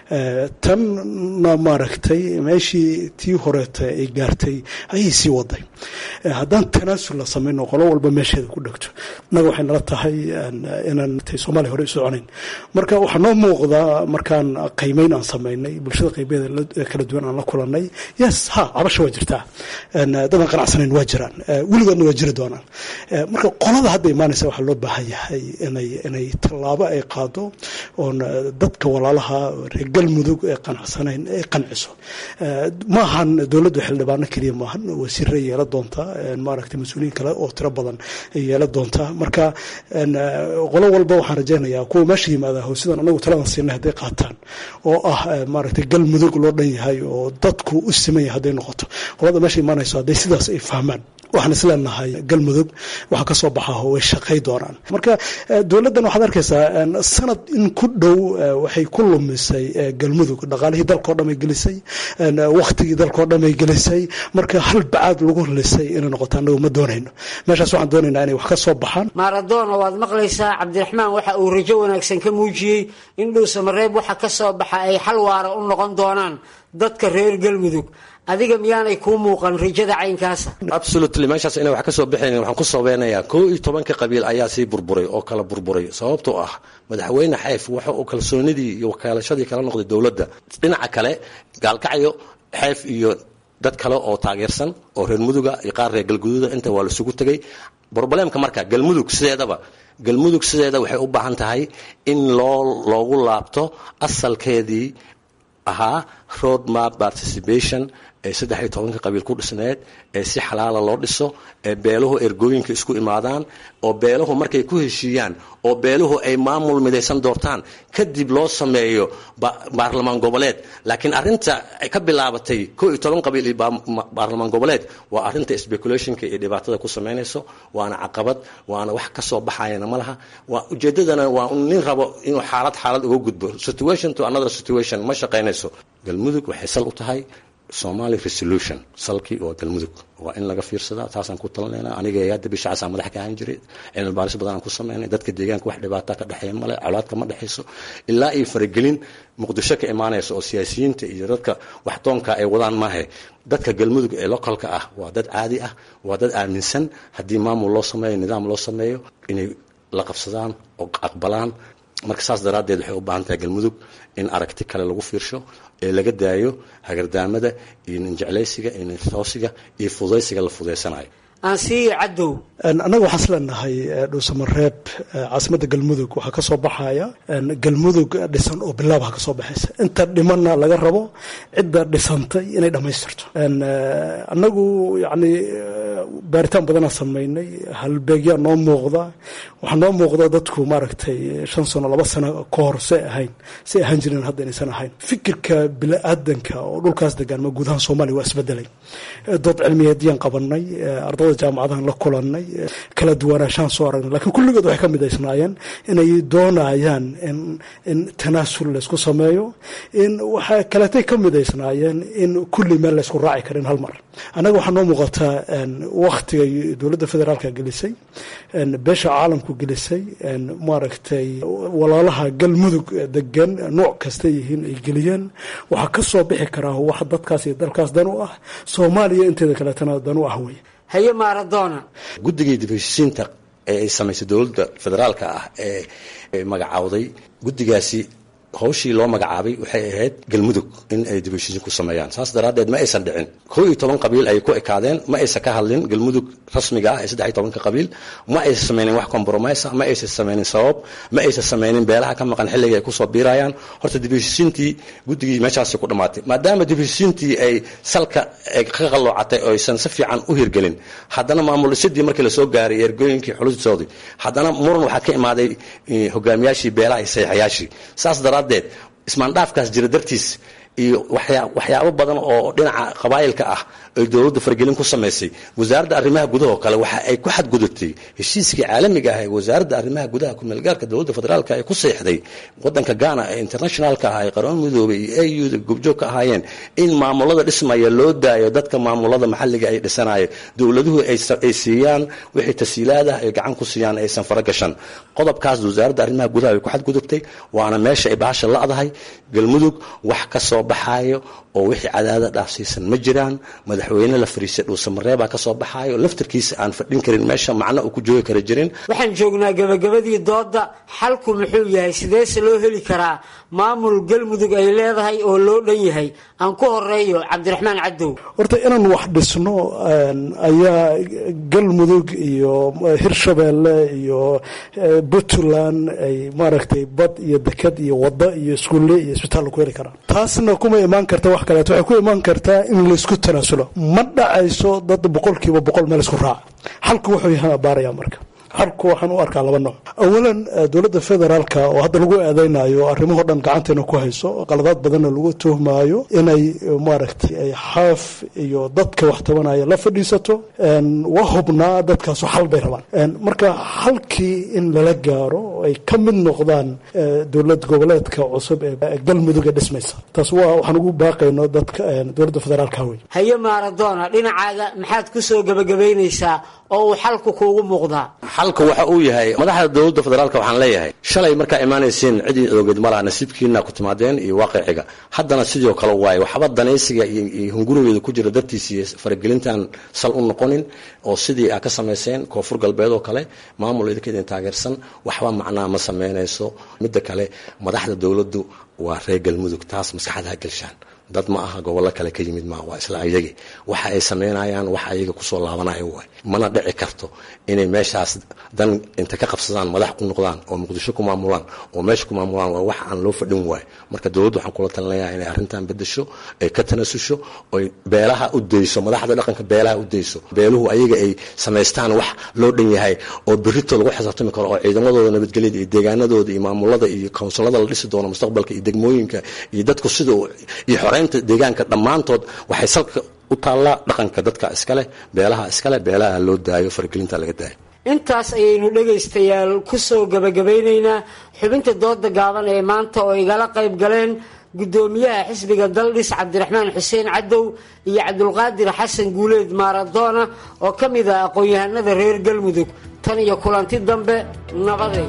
tanna maaragtay meeshii tii horeeta ay gaartay ayay sii waday haddaan tanaasul la samayno qolo walba meesheeda ku dhegto innaga waxay nala tahay inaan soomaaliya hore u soconayn marka waxaa noo muuqdaa markaan qiimeyn aan samaynay bulshada qaybeeda kala duwan aan la kulanay yes ha cabasha waa jirtaa dadaan qanacsanayn waa jiraan weligoodna waa jiri doonaan marka qolada hadda imaanaysa waxaa loo baahan yahay inay inay tallaabo ay qaado oon dadka walaalaha reer galmudug ee qanacsanayn ay qanciso maahan dowladdu xildhibaano keliya maahan wasiiray yeela doontaa maaragtay mas-uuliyiin kale oo tiro badan ay yeela doontaa marka qolo walba waxaan rajaynayaa kuwa meesha yimaada howsidan anagu taladan siinay hadday qaataan oo ah maaragtay galmudug loo dhan yahay oo dadku u siman yahay hadday noqoto qolada meesha imaanayso hadday sidaas ay fahmaan waxaan isleenahay galmudug waxa ka soo baxaho way shaqay doonaan marka dowladdan waxaad arkaysaa sanad in ku dhow waxay ku lumisay galmudug dhaqaalihii dalkao dhan ay gelisay wakhtigii dalkao dhan ay gelisay marka hal bacaad lagu lisay inay noqoto annagu ma doonayno meeshaas waxaan doonaynaa inay wax ka soo baxaan maaradoona waad maqlaysaa cabdiraxmaan waxa uu rajo wanaagsan ka muujiyey in dhuusamareeb waxa ka soo baxa ay xal waara u noqon doonaan dadka reer galmudug adiga miyaanay kuu muuqan rajada caynkaasa absolutely meeshaas inay wax ka soo bixayn waxaan ku sabeynayaa koo iyo tobanka qabiil ayaa sii burburay oo kala burburay sababtoo ah madaxweyne xayf waxa uu kalsoonidii iyo wakaalashadii kala noqday dowladda dhinaca kale gaalkacyo xayf iyo dad kale oo taageersan oo reer muduga iyo qaar reer galguduuda inta waa laisugu tegay broblемka marka galmudug sideedaba galmudug sideeda waxay u baahan tahay in loo loogu laabto asalkeedii ahaa road map participation ee saddex iyo tobanka qabiil ku dhisneed ee si xalaala loo dhiso ee beeluhu ergooyinka isku imaadaan oo beeluhu markay ku heshiiyaan oo beeluhu ay maamul midaysan doortaan kadib loo sameeyo baarlamaan goboleed laakiin arinta ka bilaabatay ko iyo toban qabiil iyo baarlamaan goboleed waa arinta speculationka iyo dhibaatada ku samaynayso waana caqabad waana wax ka soo baxayana ma laha waa ujeedadana waa nin rabo inuu xaalad xaalad uga gudbo situation to another situation ma shaqaynayso galmudug waxay sal u tahay somali resolution salkii oo galmudug waa in laga fiirsadaa taasaan ku talinayna aniga hadda bishacaasaa madax ka ahaan jiray cilmi baaris badan aan ku samaynay dadka deegaanka wax dhibaata ka dhexeeya male colaadka ma dhexayso ilaa iyo faragelin muqdisho ka imaanaysa oo siyaasiyiinta iyo dadka waxdoonka ay wadaan maahe dadka galmudug ee localka ah waa dad caadi ah waa dad aaminsan haddii maamul loo sameeyo nidaam loo sameeyo inay la qabsadaan oo aqbalaan marka saas daraaddeed waxay u baahan tahay galmudug in aragti kale lagu fiirsho ee laga daayo hagardaamada iyo ninjeclaysiga iyo nintoosiga iyo fudaysiga la fudaysanayo aansiiyo cadow annaga waxaan isleenahay dhuusamareeb caasimadda galmudug waxaa ka soo baxaya galmudug dhisan oo bilaabha ka soo baxaysa inta dhimanna laga rabo cidda dhisantay inay dhammaystirto annagu yacni baaritaan badanaa samaynay halbeegyaa noo muuqda waxaa noo muuqda dadku maaragtay shan sano laba sano ka hor say ahayn say ahaan jireen hadda inaysan ahayn fikirka bini-aadanka oo dhulkaas degaan ma guud ahaan soomaaliya waa isbedelay dood cilmiyeedyaan qabanay ardada jaamacadahan la kulanay kala duwanaanshaan soo aragnay lakiin kulligood waxay ka midaysnaayeen inay doonayaan in in tanaasul laysku sameeyo in waxaa kaleetay ka midaysnaayeen in kulli meel laysku raaci karin hal mar annaga waxaa noo muuqataa waktigay dowladda federaalka gelisay beesha caalamku gelisay maaragtay walaalaha galmudug degan nooc kasta yihiin ay geliyeen waxaa ka soo bixi karaa wax dadkaas iyo dalkaas dan u ah soomaaliya inteeda kaleetana dan u ah wey haye maaradoona guddigii dib heshiisiinta ee ay samaysay dowladda federaalka ah ee magacaawday guddigaasi hawshii loo magacaabay waxay ahayd galmudug in ay dib u heshiisiin ku sameeyaan saas daraaddeed ma aysan dhicin kow iyo toban qabiil ay ku ekaadeen ma aysan ka hadlin galmudug rasmiga ah ee saddex iyo tobanka qabiil ma aysan samaynin wax compromise ma aysan samaynin sabab ma aysan samaynin beelaha ka maqan xilliga ay kusoo biirayaan horta dib u heshiisiintii guddigii meeshaasi ku dhammaatay maadaama dib u heshiisiintii ay salka ka qalloocatay oo aysan si fiican u hirgelin haddana maamul dhisidii markii lasoo gaaray ergooyinkii xulustoodii haddana muran waxaa ka imaaday hogaamiyaashii beelaha iyo saxiixayaashii saas daraaddeed ismaandhaafkaas jira dartiis iyo waxyaabo badan oo dhinaca qabaayilka ah ay dowladda fargelin ku samaysay wasaaradda arrimaha gudaha oo kale waxa ay ku xadgudubtay heshiiskii caalamiga ah ee wasaaradda arrimaha gudaha kumeelgaarka dowladda federaalka ay ku seexday wadanka ghana ee internationalka ah ee qaramada midoobay iyo au da goobjoog ka ahaayeen in maamulada dhismaya loo daayo dadka maamulada maxalliga ay dhisanaya dowladuhu ay siiyaan wixii tasiilaadah ay gacan ku siiyaan aysan faragashan qodobkaas wasaaradda arrimaha gudaha ay ku xadgudubtay waana meesha ay bahasha la'dahay galmudug wax ka soo baxaayo oo wixii cadaada dhaafsiisan ma jiraan madaxweyne la fariisay dhuusamareebaa ka soo baxaayo laftarkiisa aan fadhin karin meesha macno uu ku joogi kara jirin waxaan joognaa gabagabadii doodda xalku muxuu yahay sideese loo heli karaa maamul galmudug ay leedahay oo loo dhan yahay aan ku horeeyo cabdiraxmaan cadow horta inaan wax dhisno ayaa galmudug iyo hirshabeelle iyo puntland ay maaragtay bad iyo deked iyo wado iyo iskuulle iyo isbitaal ku heli karaan taasna kuma imaan karta wax kaleeto waxay ku imaan kartaa in laysku tanaasulo ma dhacayso dad boqolkiiba boqol meel isku raaca xalku wuxuu yahay baaraya marka xalku waxaan u arkaa laba nooc awalan dowladda federaalka oo hadda lagu eedeynayo arrimahoo dhan gacanteena ku hayso qaladaad badanna lagu tuhmaayo inay maaragtay ay xaaf iyo dadka wax tabanaya la fadhiisato waa hubnaa dadkaasu xal bay rabaan marka xalkii in lala gaaro ay ka mid noqdaan dowlad goboleedka cusub ee galmudug ee dhismaysa taas waa waxaan ugu baaqayno dadka dowladda federaalka wey haye maaradoona dhinacaaga maxaad ku soo gebagabaynaysaa oo uu xalku kuugu muuqdaa xalka waxa uu yahay madaxda dowladda federaalka waxaan leeyahay shalay markaa imaanayseen cidii ogeed malaha nasiibkiina ku timaadeen iyo waaqiciga haddana sidoo kale waaye waxba danaysiga iyo hungurigeeda ku jira dartiis iyo faragelintan sal u noqonin oo sidii aa ka samayseen koonfur galbeed oo kale maamul idinka idin taageersan waxba macnaa ma samaynayso midda kale madaxda dowladdu waa reer galmudug taas maskaxda ha gelshaan dad ma aha gobollo kale ka yimid maa waa isla ayagi waxa ay samaynayaan wax ayaga kusoo laabanaya waay mana dhici karto inay meeshaas dan inta ka qabsadaan madax ku noqdaan oo muqdisho ku maamulaan oo meesha ku maamulaan waa wax aan loo fadhin waayo marka dowladdu waxaan kula talinayaa inay arrintan bedesho ay ka tanasusho oy beelaha u dayso madaxda dhaqanka beelaha u dayso beeluhu ayaga ay samaystaan wax loo dhan yahay oo berito lagu xisaabtami karo oo ciidamadooda nabadgelyada iyo deegaanadooda iyo maamulada iyo kawnsilada la dhisi doono mustaqbalka iyo degmooyinka iyo dadku sida iyo xoreynta deegaanka dhammaantood waxay salka u taallaa dhaqanka dadka iskaleh beelaha iskaleh beelaha loo daayo faragelinta laga daayo intaas ayaynu dhegaystayaal ku soo gebagabeynaynaa xubinta dooda gaaban ee maanta oo igala qayb galeen guddoomiyaha xisbiga daldhis cabdiraxmaan xuseen cadow iyo cabdulqaadir xasan guuleed maaradoona oo ka mid ah aqoon-yahanada reer galmudug tan iyo kulanti dambe nabadeed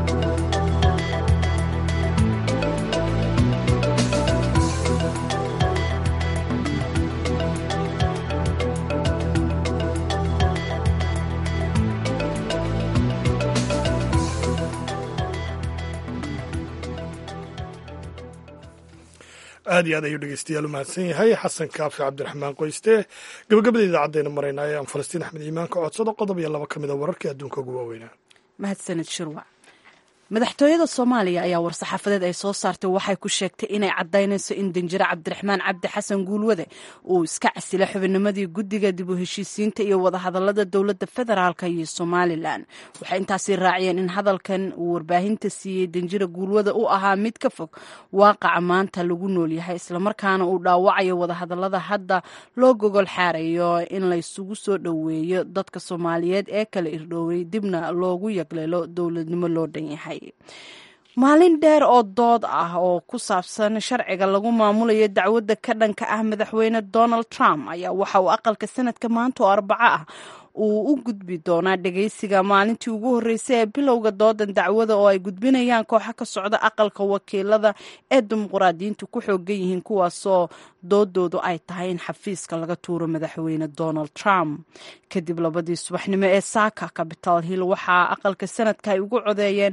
aad iyo aad ayuu dhegeystayaal u mahadsan yahay xasan kaafi cabdiraxmaan qoyste gabagabada idaacaddeena maraynaa ee aan falastiin axmed iimaan ka codsado qodob iyo laba ka mid a wararkii adduunka ugu waaweynaa mahadsaned shirwac madaxtooyada soomaaliya ayaa war-saxaafadeed ay soo saartay waxay ku sheegtay inay caddaynayso in danjire cabdiraxmaan cabdi xasan guulwade uu iska casilay xubinnimadii guddiga dib u heshiisiinta iyo wadahadalada dowladda federaalka iyo somalilan waxay intaasi raaciyeen in hadalkan uu warbaahinta siiyey danjire guulwade u ahaa mid ka fog waaqaca maanta lagu noolyahay islamarkaana uu dhaawacayo wadahadalada hadda loo gogol xaarayo in laysugu soo dhoweeyo dadka soomaaliyeed ee kala irdhooway dibna loogu yagleelo dowladnimo loo dhan yahay maalin dheer oo dood ah oo ku saabsan sharciga lagu maamulayo dacwadda ka dhanka ah madaxweyne donald trump ayaa waxa uu aqalka sanadka maanta oo arbaco ah uu u gudbi doonaa dhegeysiga maalintii ugu horreysay ee bilowga doodan dacwada oo ay gudbinayaan kooxo ka socda aqalka wakiilada ee dimuqraadiyiintu ku xoogan yihiin kuwaasoo doodoodu ay tahay in xafiiska laga tuuro madaxweyne donald trump kadib labadii subaxnimo ee saaka capital hill waxaa aqalka sanadka ay ugu codeeyeen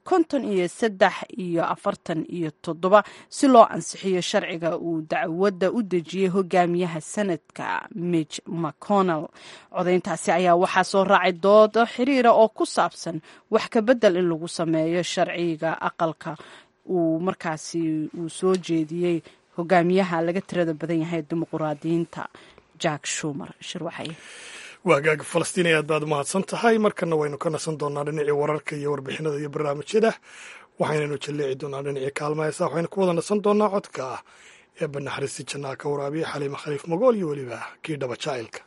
konton iyo saddex iyo afartan iyo toddoba si loo ansixiyo sharciga uu dacwadda u dejiyey hogaamiyaha sanadka mitch mcconnell codayntaasi ayaa waxaa soo raacay doodo xiriira oo ku saabsan wax ka bedel in lagu sameeyo sharciga aqalka uu markaasi uu soo jeediyey hogaamiyaha laga tirada badan yahay dimuquraadiyiinta jack shumer shirwaxay waagaaga falastiin aad baad umahadsan tahay markana waynu ka nasan doonaa dhinacii wararka iyo warbixinada iyo barnaamijyada waxaynaynu jalleeci doonaa dhinacii kaalmahaysa waxaynu ku wada nasan doonaa codka ah ee banaxariisi jannaa ka waraabiya xaliima khaliif magool iyo weliba kii dhaba jacaylka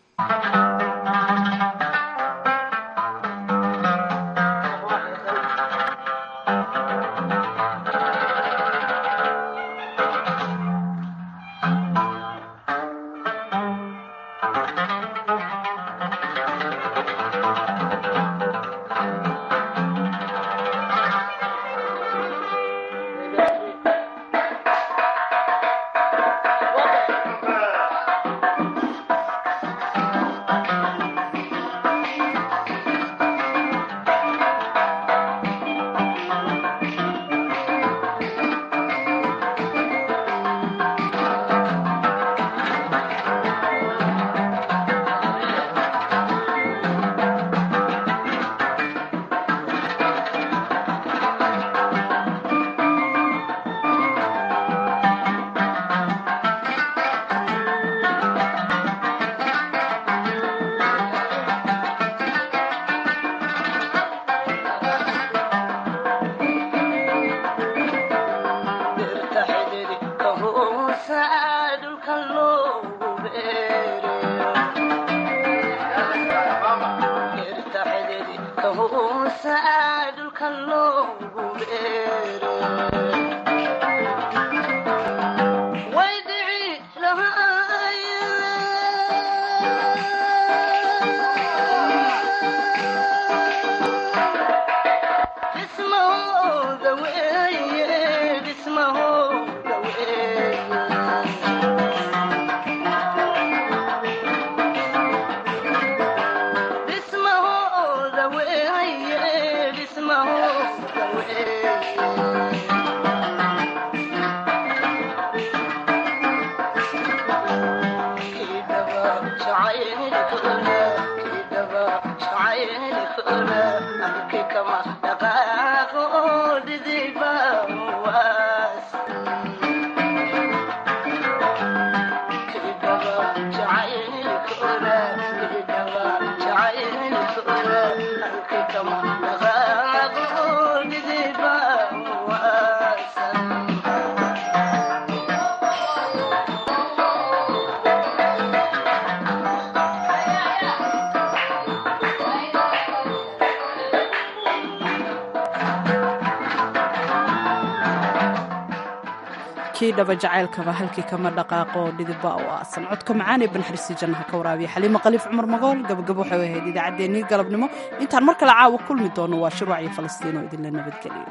kii dhaba jacaylkaba halkii kama dhaqaaqo dhidibba u aasan codka macaan ee banxarisi jannaha ka waraabiya xaliimo khaliif cumar magool gabagabo waxay ahayd idaacaddeenii galabnimo intaan mar kale caawa kulmi doono waa shirwac iyo falastiin oo idinla nabadgeliyo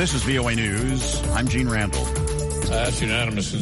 This is VOA News. I'm Gene Randall. That's unanimous.